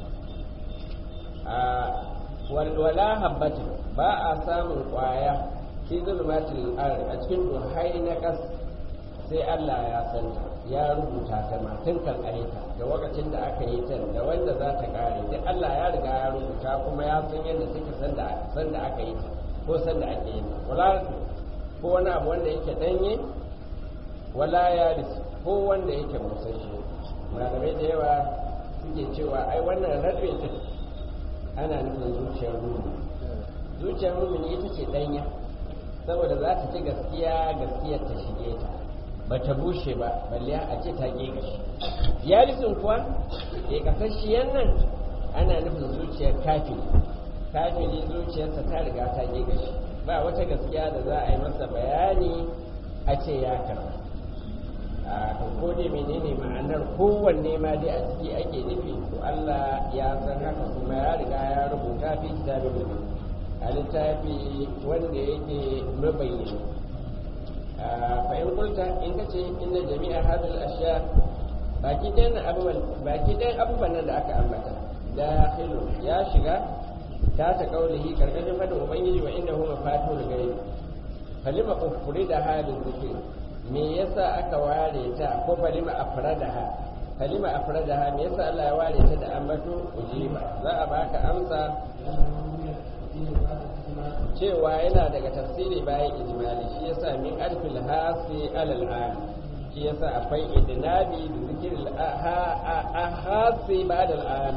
Speaker 2: wala habbatin ba a samun kwaya fi zulmatil ard a cikin duhai na kas sai Allah ya santa ya rubuta ta ma tun kan aita da lokacin da aka yi ta da wanda za ta kare duk Allah ya riga ya rubuta kuma ya san yadda take san da san da aka yi ta ko san da ake yi wala ko wani abu wanda yake danye wala ya ko wanda yake musashi malamai da yawa suke cewa ai wannan rabe din ana nufin zuciyar mumini zuciyar mumini ita ce danya saboda za ta ci gaskiya gaskiyar ta shige ta ba ta bushe ba balle a ce ta ge gashi yarisun kuwa ke kasashiyan nan ana nufin zuciyar kafiri kafiri zuciyarsa ta riga ta ge gashi ba wata gaskiya da za a yi masa bayani a ce ya karba a ko dai menene ma'anar kowanne ma dai a ciki ake nufi to Allah ya san haka kuma ya riga ya rubuta fi kitabin a littafi wanda yake mabayyana fa in kulta in kace inna jami'a hadhihi al-ashya baki dan abubuwan baki dan abubuwan nan da aka ambata dakhilu ya shiga ta ta kaulihi karkashin fadin ubangiji wa inda huma fatu da gaibi falima ufuri da halin zikir me yasa aka ware ta ko falima afradaha falima afradaha me yasa Allah ya ware ta da ambato ujiba za a baka amsa cewa yana daga tafsiri bayan ijmali shi yasa min alfil hasi alal am shi yasa akwai idnabi da zikir al hasi ba'da al am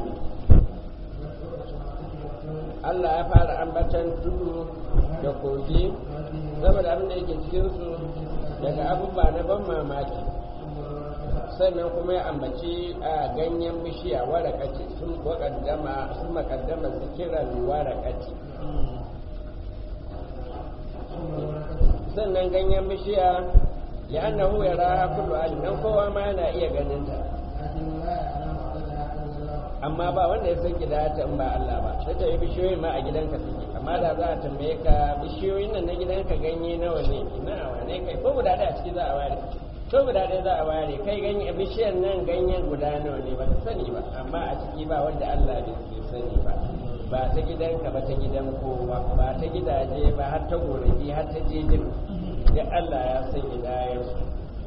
Speaker 2: Allah ya fara ambatan tudu da kogi saboda abin da yake cikin su daga abubuwa na ban mamaki sannan kuma ya ambaci a ganyen bishiya warakaci sun makaddama sun makaddama zikiran warakaci sannan ganyen bishiya li'annahu yaraha kullu alim dan kowa ma yana iya ganin ta amma ba wanda ya san gidata in ba Allah ba sai ta yi bishiyoyi ma a gidanka suke amma da za a tambaye ka bishiyoyin nan na gidanka ganye nawa ne ina wane kai ko guda ɗaya a ciki za a ware ko guda ɗaya za a ware kai ganye bishiyar nan ganyen guda nawa ne ba ka sani ba amma a ciki ba wanda Allah bai sani ba ba ta gidanka ba ta gidan kowa ba ta gidaje ba har ta gonaki har ta jejin da Allah ya san gidayensu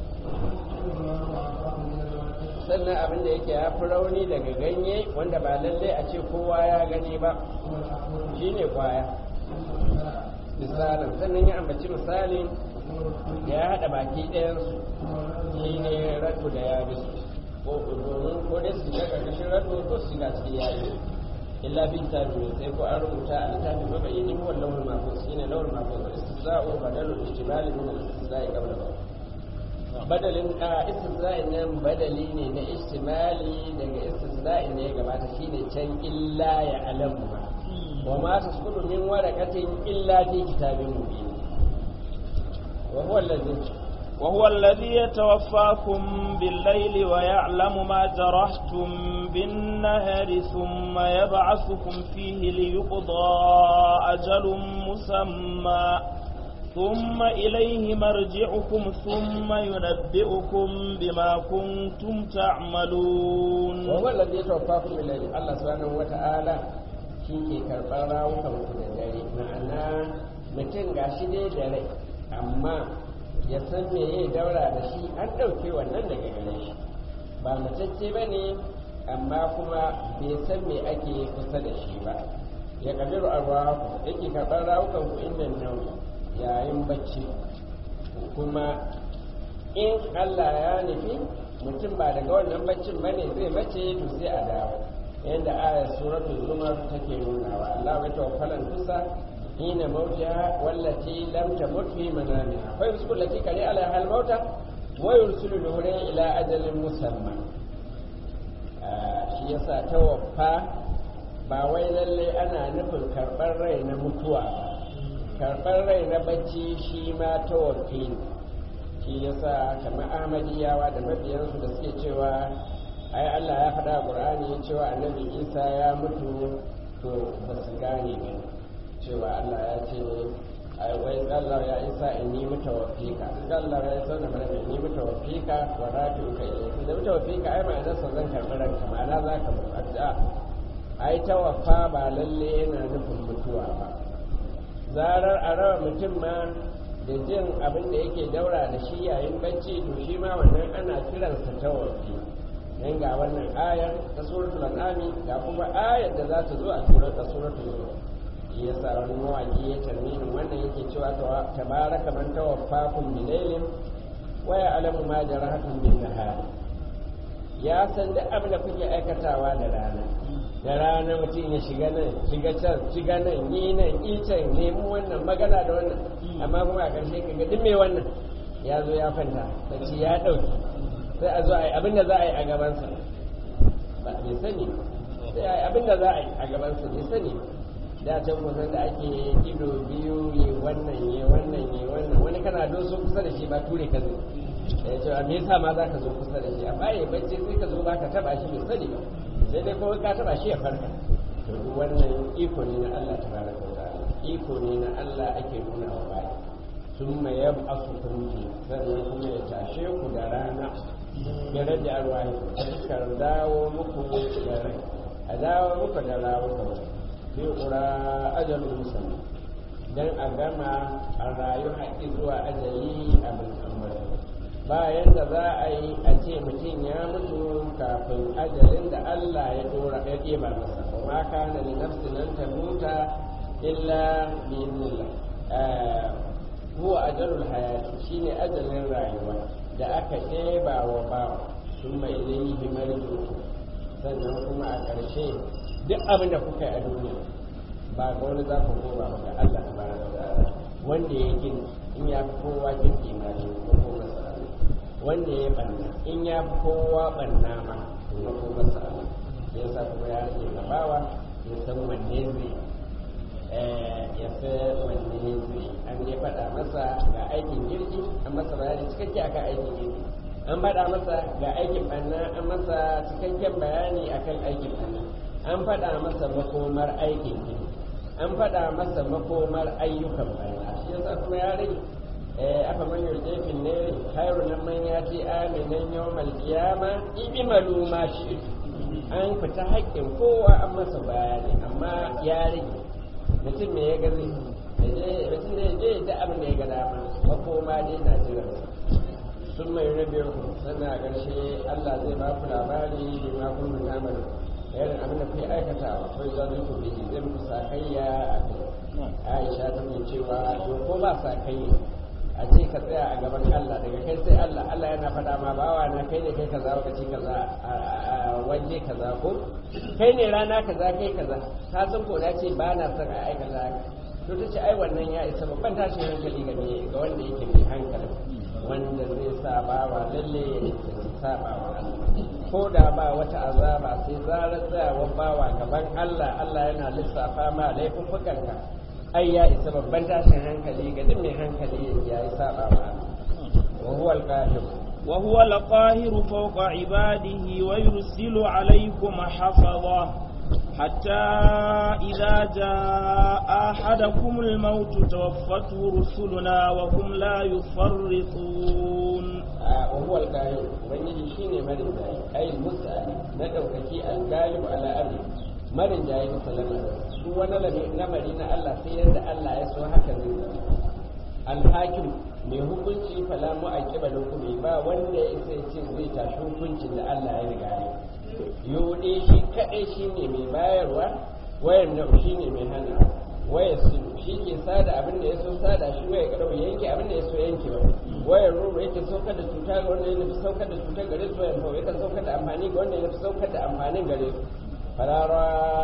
Speaker 2: sannan abin da yake ya fi rauni daga ganye wanda ba lallai a ce kowa ya gani ba shine kwaya misalin sannan ya ambaci misalin ya haɗa baki ɗayansu shi ne ratu da ya bisu ko domin ko dai su shiga ƙarƙashin ratu ko su shiga cikin yayi illa bi tabi sai ko an rubuta a littafin mabayyani ko lawul mahfuz shine lawul mahfuz istiza'u badalul ijtibal min al-istizai qabla ba badalin a istizra'in nan badali ne na istimali daga istizra'in ne gabata shine can illa ya alamu wa ma tasqutu min waraqatin illa fi kitabin mubin wa huwa alladhi
Speaker 1: وهو الذي يتوفاكم بالليل ويعلم ما جرحتم بالنهار ثم يبعثكم فيه ليقضى أجل مسمى ثم إليه مرجعكم ثم ينبئكم بما كنتم تعملون
Speaker 2: وهو الذي يتوفاكم بالليل الله سبحانه وتعالى shike karɓar rawukan ku da dare ma'ana mutum gashi dai da rai amma ya san me ya daura da shi an ɗauke wannan daga gare shi ba matacce ba ne amma kuma bai san me ake kusa da shi ba ya kabiru arwahu yake karɓar rawukan ku inda nauyi yayin bacci kuma in Allah ya nufi mutum ba daga wannan baccin ba ne zai mace to sai a dawo yadda ayar suratul zumar take nunawa Allah ya tawaffalan tusa hina mautiha wallati lam tamut fi manamiha fa yusku lati kari ala hal mauta wa yursilu nuhra ila ajalin musamma shi yasa tawaffa ba wai lalle ana nufin karɓar rai na mutuwa ba karɓar rai na bacci shi ma ta wakili shi yasa kamar ahmadiyawa da mabiyansu da suke cewa ai Allah ya faɗa a ƙur'ani cewa annabi isa ya mutu to ba su gane ba cewa Allah ya ce ai wai Allah ya isa in yi mutawaffika Allah ya isa na bada in yi mutawaffika wa rafi'uka ilayhi da mutawaffika ai ma'anar sa zan karɓi ranka ma'ana za ka mutu a ai tawaffa ba lalle yana nufin mutuwa ba zarar a rawa mutum ma da jin abin da yake daura da shi yayin bacci to shi ma wannan ana kiransa tawafi dan ga wannan ayar ta suratul an'ami ga kuma ayar da za ta zo a surar ta suratul zumar shi yasa wani mawaki ya tarmini wannan yake cewa tabaraka man tawaffakum bilailin wa ya'lamu ma jarahatum bin nahar ya san duk abin da kuke aikatawa da rana da rana mutum ya shiga nan shiga can shiga nan yi nan yi can nemi wannan magana da wannan amma kuma a ƙarshe ka ga duk mai wannan ya zo ya fanta bacci ya ɗauki sai a zo a yi abin da za a yi a gabansa ba bai sani sai a yi abin da za a yi a gabansa bai sani da can kusan da ake ido biyu yi wannan yi wannan yi wannan wani kana doso kusa da shi ba ture ka zai ya ce me yasa ma za ka zo kusa da shi amma ya bacci sai ka zo ba ka taba shi bai sani ba sai dai kawai ka taba shi ya farka to wannan iko ne na Allah tabaraka wa ta'ala iko ne na Allah ake nuna wa bai thumma yab'athu kunti sannan kuma ya tashe ku da rana ya rage arwahi ka dawo muku da rai a dawo muku da rawuka fi qura ajalun musamma dan a gama a rayu haƙi zuwa ajali abin ambata bayan da za a yi a ce mutum ya mutu kafin ajalin da Allah ya dora ya ɗeba masa kuma kana li nafsin nan ta muta illa bi idnillah huwa ajalul hayati shine ajalin rayuwa da aka ɗeba wa bawa thumma ilayhi marji'u sannan kuma a ƙarshe duk abin da kuka yi a duniya ba ga wani za ku koma ga Allah tabaraka wa ta'ala wanda ya gina in ya fi kowa girki ma ne ko kuma wanda ya banna in ya fi kowa banna ma kuma ko masa Allah ya sa kuma ya rage gabawa ya san wanne zai ya sai wanne zai an dai faɗa masa ga aikin girki an masa bayani cikakke akan aikin girki an faɗa masa ga aikin ɓanna an masa cikakken bayani akan aikin ɓanna an faɗa masa makomar aikin girki an faɗa masa makomar ayyukan ɓanna shi yasa kuma ya rage aka man yurjefin ne khairu nan man ya ce aminan yawmal qiyama ibimalu ma shi an fita haƙƙin kowa an masa bayani amma ya rage mutum me ya gazi mutum da ya je da abin da ya ga dama makoma dai na jiran sun mai rabe ku sannan a ƙarshe Allah zai ba ku labari da ma kun mun amalu irin abin da kai aikatawa ko za ku bi zai muku sakayya a kai Aisha ta ce cewa to ko ba sakayya a ce ka tsaya a gaban Allah daga kai sai Allah Allah yana faɗa ma bawa na kai ne kai kaza lokaci kaza a waje kaza ko kai ne rana kaza kai kaza ka san ko da ce ba na son a aikata to ta ce ai wannan ya isa babban tashin hankali ga ga wanda yake mai hankali wanda zai sa bawa lalle ya saba wa Allah ko da ba wata azaba sai zarar tsayawar bawa gaban Allah Allah yana lissafa ma laifuffukanka ai ya isa babban tashin hankali ga duk mai hankali ya yi saba wa wa huwa al-qahir
Speaker 1: wa huwa al-qahir fawqa ibadihi wa yursilu alaykum hafaza hatta idza jaa ahadakum al-maut tawaffatu rusuluna wa hum la yufarritun
Speaker 2: wa huwa al-qahir wani shine marin dai ai musta'ani na daukaki al-galib ala amri marin jayi sallama duk wani lamari na Allah sai yadda Allah ya so haka zai zama alhakim mai hukunci fala mu a kiba hukumi ba wanda ya isa ce zai tashi hukuncin da Allah ya riga ya yode shi kadai shine mai bayarwa wayan da shine mai hana waya su shi ke sada abin da ya so sada shi waya kadau yanke abin da ya so yanke ba wayar ruru yake saukar da cuta ga wanda ya nufi saukar da cutar gare su wayan kawai yakan saukar da amfani ga wanda ya nufi saukar da amfanin gare su farara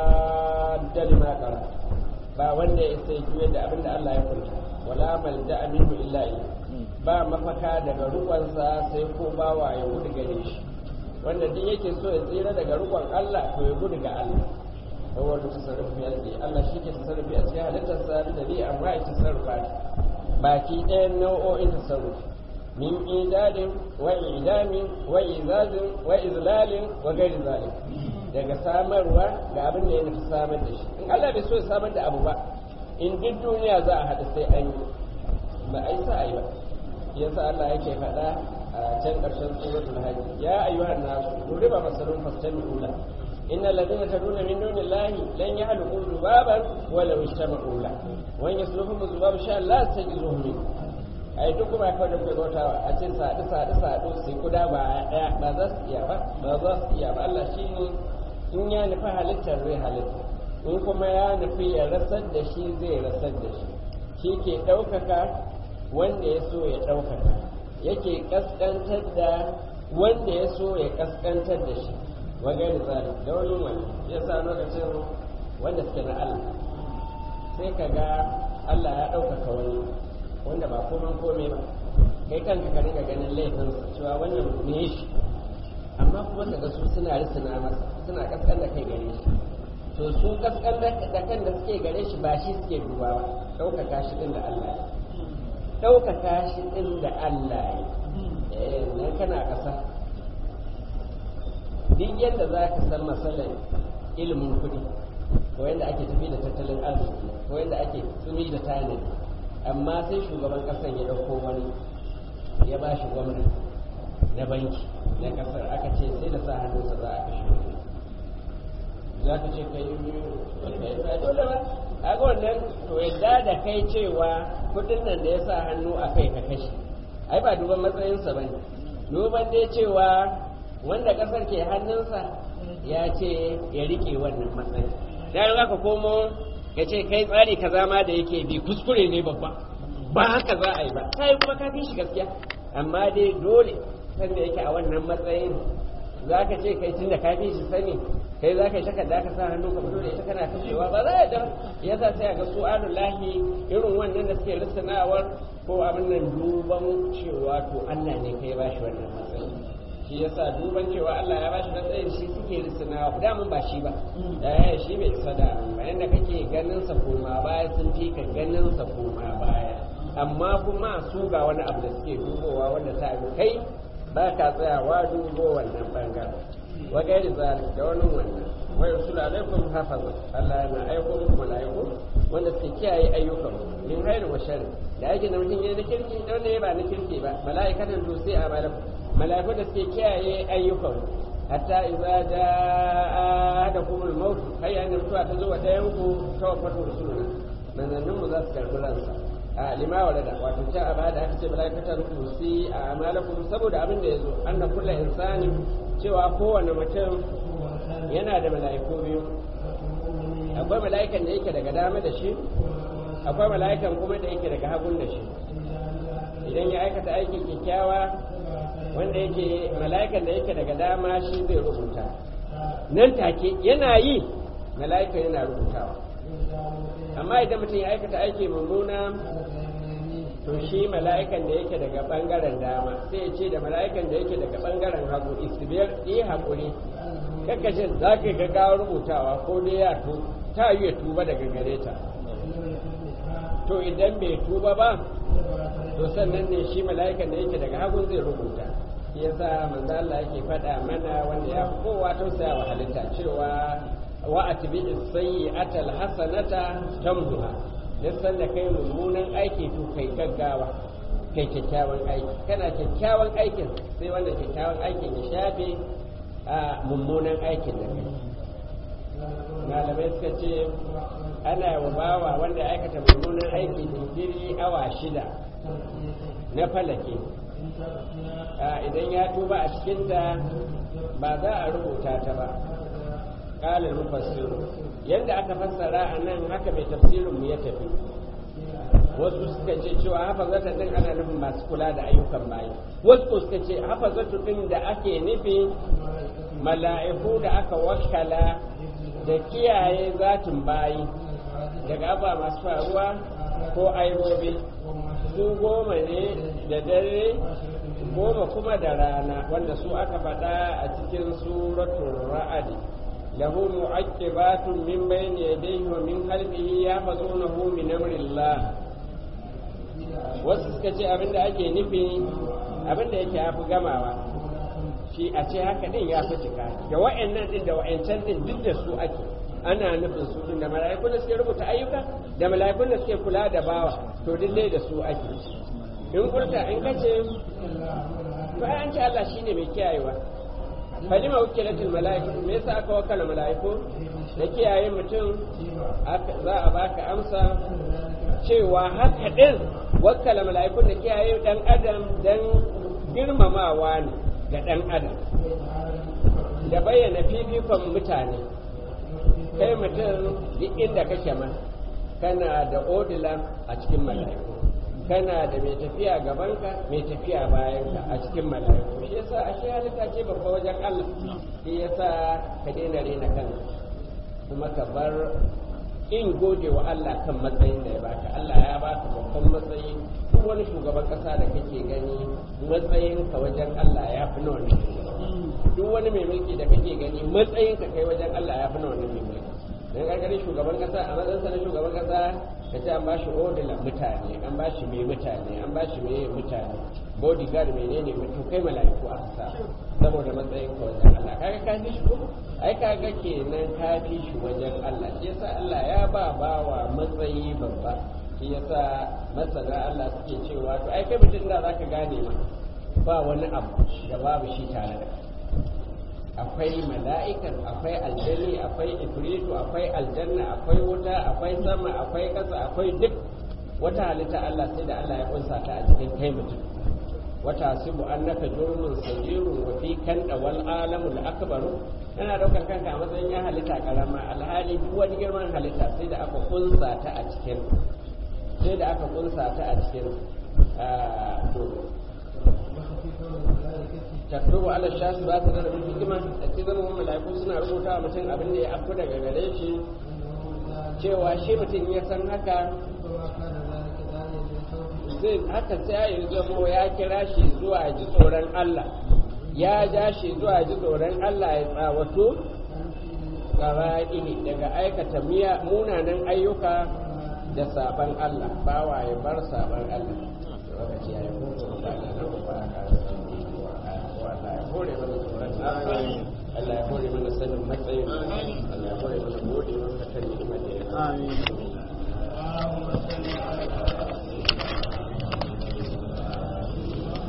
Speaker 2: da lima kara ba wanda ya sai juya da abin da Allah ya kunta wala malja aminu illa ba mafaka daga rukunsa sai ko bawa ya gudu gare shi wanda duk yake so ya tsira daga rukun Allah to ya gudu ga Allah kawai da tasarrufi ya ce Allah shi ke tasarrufi a cikin halittar sa da ni amma ya tasarrufa baki ɗayan nau'o'in tasarrufi min idadin wa idamin wa izazin wa izlalin wa gairi zalim daga samarwa ga abin da ya nufi samar da shi in Allah bai so ya samar da abu ba in duk duniya za a haɗu sai an yi ba a yi sa a yi ba yasa Allah yake faɗa a can ƙarshen suratul hajj ya ayyuhan nasu duriba masalun fastami'u la inna alladhina tad'una min dunillahi lan yakhluqu dhubaban walau ijtama'u la wa in yasluhum dhubabu sha la tajizuhum min ai duk kuma kawai da kuke bautawa a ce sadu sadu sadu sai kuda ba ɗaya ba za su iya ba ba za su iya ba Allah shine in ya nufi halittar zai halitta in kuma ya nufi ya rasar da shi zai rasar da shi shi ke ɗaukaka wanda ya so ya ɗaukaka yake ƙasƙantar da wanda ya so ya ƙasƙantar da shi wajen zari da wani wani ya sa lokacin wanda suke na Allah sai ka ga Allah ya ɗaukaka wani wanda ba komai komai ba kai kanka ka ringa ganin laifin cewa wannan ne shi amma kuma daga su suna risina masa suna kaskan da kai gare shi to su kaskan da kan da suke gare shi ba shi suke duba ba ɗaukaka shi ɗin da Allah ya ɗaukaka shi ɗin da Allah ya nan kana ƙasa duk yadda za ka san matsalar ilimin kuɗi ko yadda ake tafi da tattalin arziki ko yadda ake tsumi da tanadi amma sai shugaban ƙasar ya ɗauko wani ya ba shi gwamnati na banki na kasar aka ce sai da sa hannunsa za a kashe za ka ce ka yi ba dole ba a ga wannan to yadda da kai cewa kudin nan da ya sa hannu a kai ka kashe ai ba duban matsayinsa ba ne duban dai cewa wanda kasar ke hannunsa ya ce ya rike wannan matsayi da za ka komo ya ce kai tsari kaza ma da yake bi kuskure ne babba ba haka za a yi ba sai kuma ka fi shi gaskiya amma dai dole sanda yake a wannan matsayin za ka ce kai tun da ka fi shi sani kai za ka yi takarda ka sa hannu ka fito da ita kana kashewa ba za a da ya sa sai a ga su lahi irin wannan da suke lissanawar ko abin nan duban cewa to Allah ne kai ba shi wannan matsayi shi yasa duban cewa Allah ya bashi matsayin shi suke risina da mun ba shi ba eh shi bai isa da bayan da kake ganin sa koma baya sun fi ka ganin sa koma baya amma kuma su ga wani abu da suke dubowa wanda ta yi kai ba ka tsayawa dubo wannan bangaren wa gairi zalik da wani wannan wa yusulu alaikum hafaza Allah yana aiko muku malaiku wanda suke kiyaye ayyukan min khairu wa sharri da yake da mutum yayi na kirki da wanda ya ba na kirki ba malaikatan tusi a malaku malaiku da suke kiyaye ayyukan hatta idza jaa adakumul maut hayya ne mutuwa ta zo wa dayan ku tawaffatu rusuluna manzannin mu za su karbi ransa a lima wa da wato ta a bada aka ce malaikatan tusi a amalakum saboda abin da yazo anna kullu insani cewa kowane mutum yana da mala'iku biyu akwai mala'ikan da yake daga dama da shi akwai mala'ikan kuma da yake daga hagun da shi idan ya aikata aikin kyakkyawa wanda yake mala'ikan da yake daga dama shi zai rubuta nan take yana yi mala'ikan yana rubutawa amma idan mutum ya aikata aiki mummuna to shi mala'ikan da yake daga bangaren dama sai ya ce da mala'ikan da yake daga bangaren hagu istibiyar yi haƙuri kakashin za ka ga gawar rubutawa ko dai ya tu ta yi ya tuba daga gare ta to idan bai tuba ba to sannan ne shi mala'ikan da yake daga hagu zai rubuta shi yasa manzo Allah yake faɗa mana wanda ya fi kowa tausaya wa halitta cewa wa atbi as-sayyi'ata al-hasanata tamduha duk sanda kai mummunan aiki to kai gaggawa kai kyakkyawan aiki kana kyakkyawan aikin sai wanda kyakkyawan aikin ya shafe a mummunan aikin da kai malamai suka ce ana wa bawa wanda ya aikata mummunan aiki jinkiri awa shida na falake idan ya tuba a cikinta ba za a rubuta ta ba ƙalar mufassiru yadda aka fassara a nan haka mai tafsirin mu ya tafi wasu suka ce cewa hafazata din ana nufin masu kula da ayyukan bayi wasu suka ce hafazatu din da ake nufi mala'iku da aka wakala da kiyaye zatin bayi daga aba masu faruwa ko aibobi su goma ne da dare goma kuma da rana wanda su aka faɗa a cikin suratul ra'adi lahu mu'aqibatun min bayni yadayhi wa min khalfihi yahfazunahu min amrillah wasu suka ce abinda ake nufi abinda yake yafi gamawa shi a ce haka din ya fi cika da wa'annan din da wa'ancan din duk da su ake ana nufin su din da mala'ikun da suke rubuta ayyuka da mala'ikun da suke kula da bawa to duk dai da su ake in kurta in kace to ai an ce Allah shine mai kiyayewa falima wakilatul mala'iku me yasa aka wakala mala'iku da kiyaye mutum za a baka amsa cewa haka din wakala mala'iku da kiyaye dan adam dan girmamawa ne ga dan adam da bayyana fifikon mutane kai mutum duk inda kake ma kana da odila a cikin mala'iku kana da mai tafiya gabanka mai tafiya bayanka a cikin mala'iku shi yasa a shi halitta ce babba wajen Allah shi yasa ka daina rena kanka kuma ka bar in gode wa Allah kan matsayin da ya baka Allah ya baka babban matsayi duk wani shugaban kasa da kake gani matsayin ka wajen Allah ya fi na wannan duk wani mai mulki da kake gani matsayin ka kai wajen Allah ya fi na wannan mai mulki dan gargarin shugaban kasa a matsayin sa na shugaban kasa ka ce an ba shi odilan mutane an ba shi mai mutane an ba shi mai mutane bodyguard menene mutum kai mala'iku aka sa saboda matsayin ka wajen Allah kaga ka fi shi ko ai kaga kenan ka fi shi wajen Allah shi yasa Allah ya ba bawa matsayi babba shi yasa masana Allah suke cewa to ai kai mutum da zaka gane ma ba wani abu da babu shi tare da akwai mala'ikan akwai aljani akwai ifritu akwai aljanna akwai wuta akwai sama akwai ƙasa akwai duk wata halitta Allah sai da Allah ya kunsa ta a cikin kai mutum wata sibu annaka jurmun sajirun wa fi kan wal alamul akbaru yana daukar kanka a matsayin ya halitta karama alhali duk wani girman halitta sai da aka kunsa ta a cikin sai da aka kunsa ta a cikin takdubu ala shafi ba ta da hikima a cikin zama mala'iku suna rubuta wa mutum abin da ya afku daga gare shi cewa shi mutum ya san haka zai haka sai ya zamo ya kira shi zuwa ji tsoron Allah ya ja shi zuwa ji tsoron Allah ya tsawato ƙara'ini daga aikata munanan ayyuka da saban Allah bawa ya bar saban Allah lokaci ya yi hutu da Allah na kuma a Allah ya hore mana tsoron Allah ya hore mana sanin matsayin Allah ya hore mana gode masa kan ni'imar da ya
Speaker 1: Amin.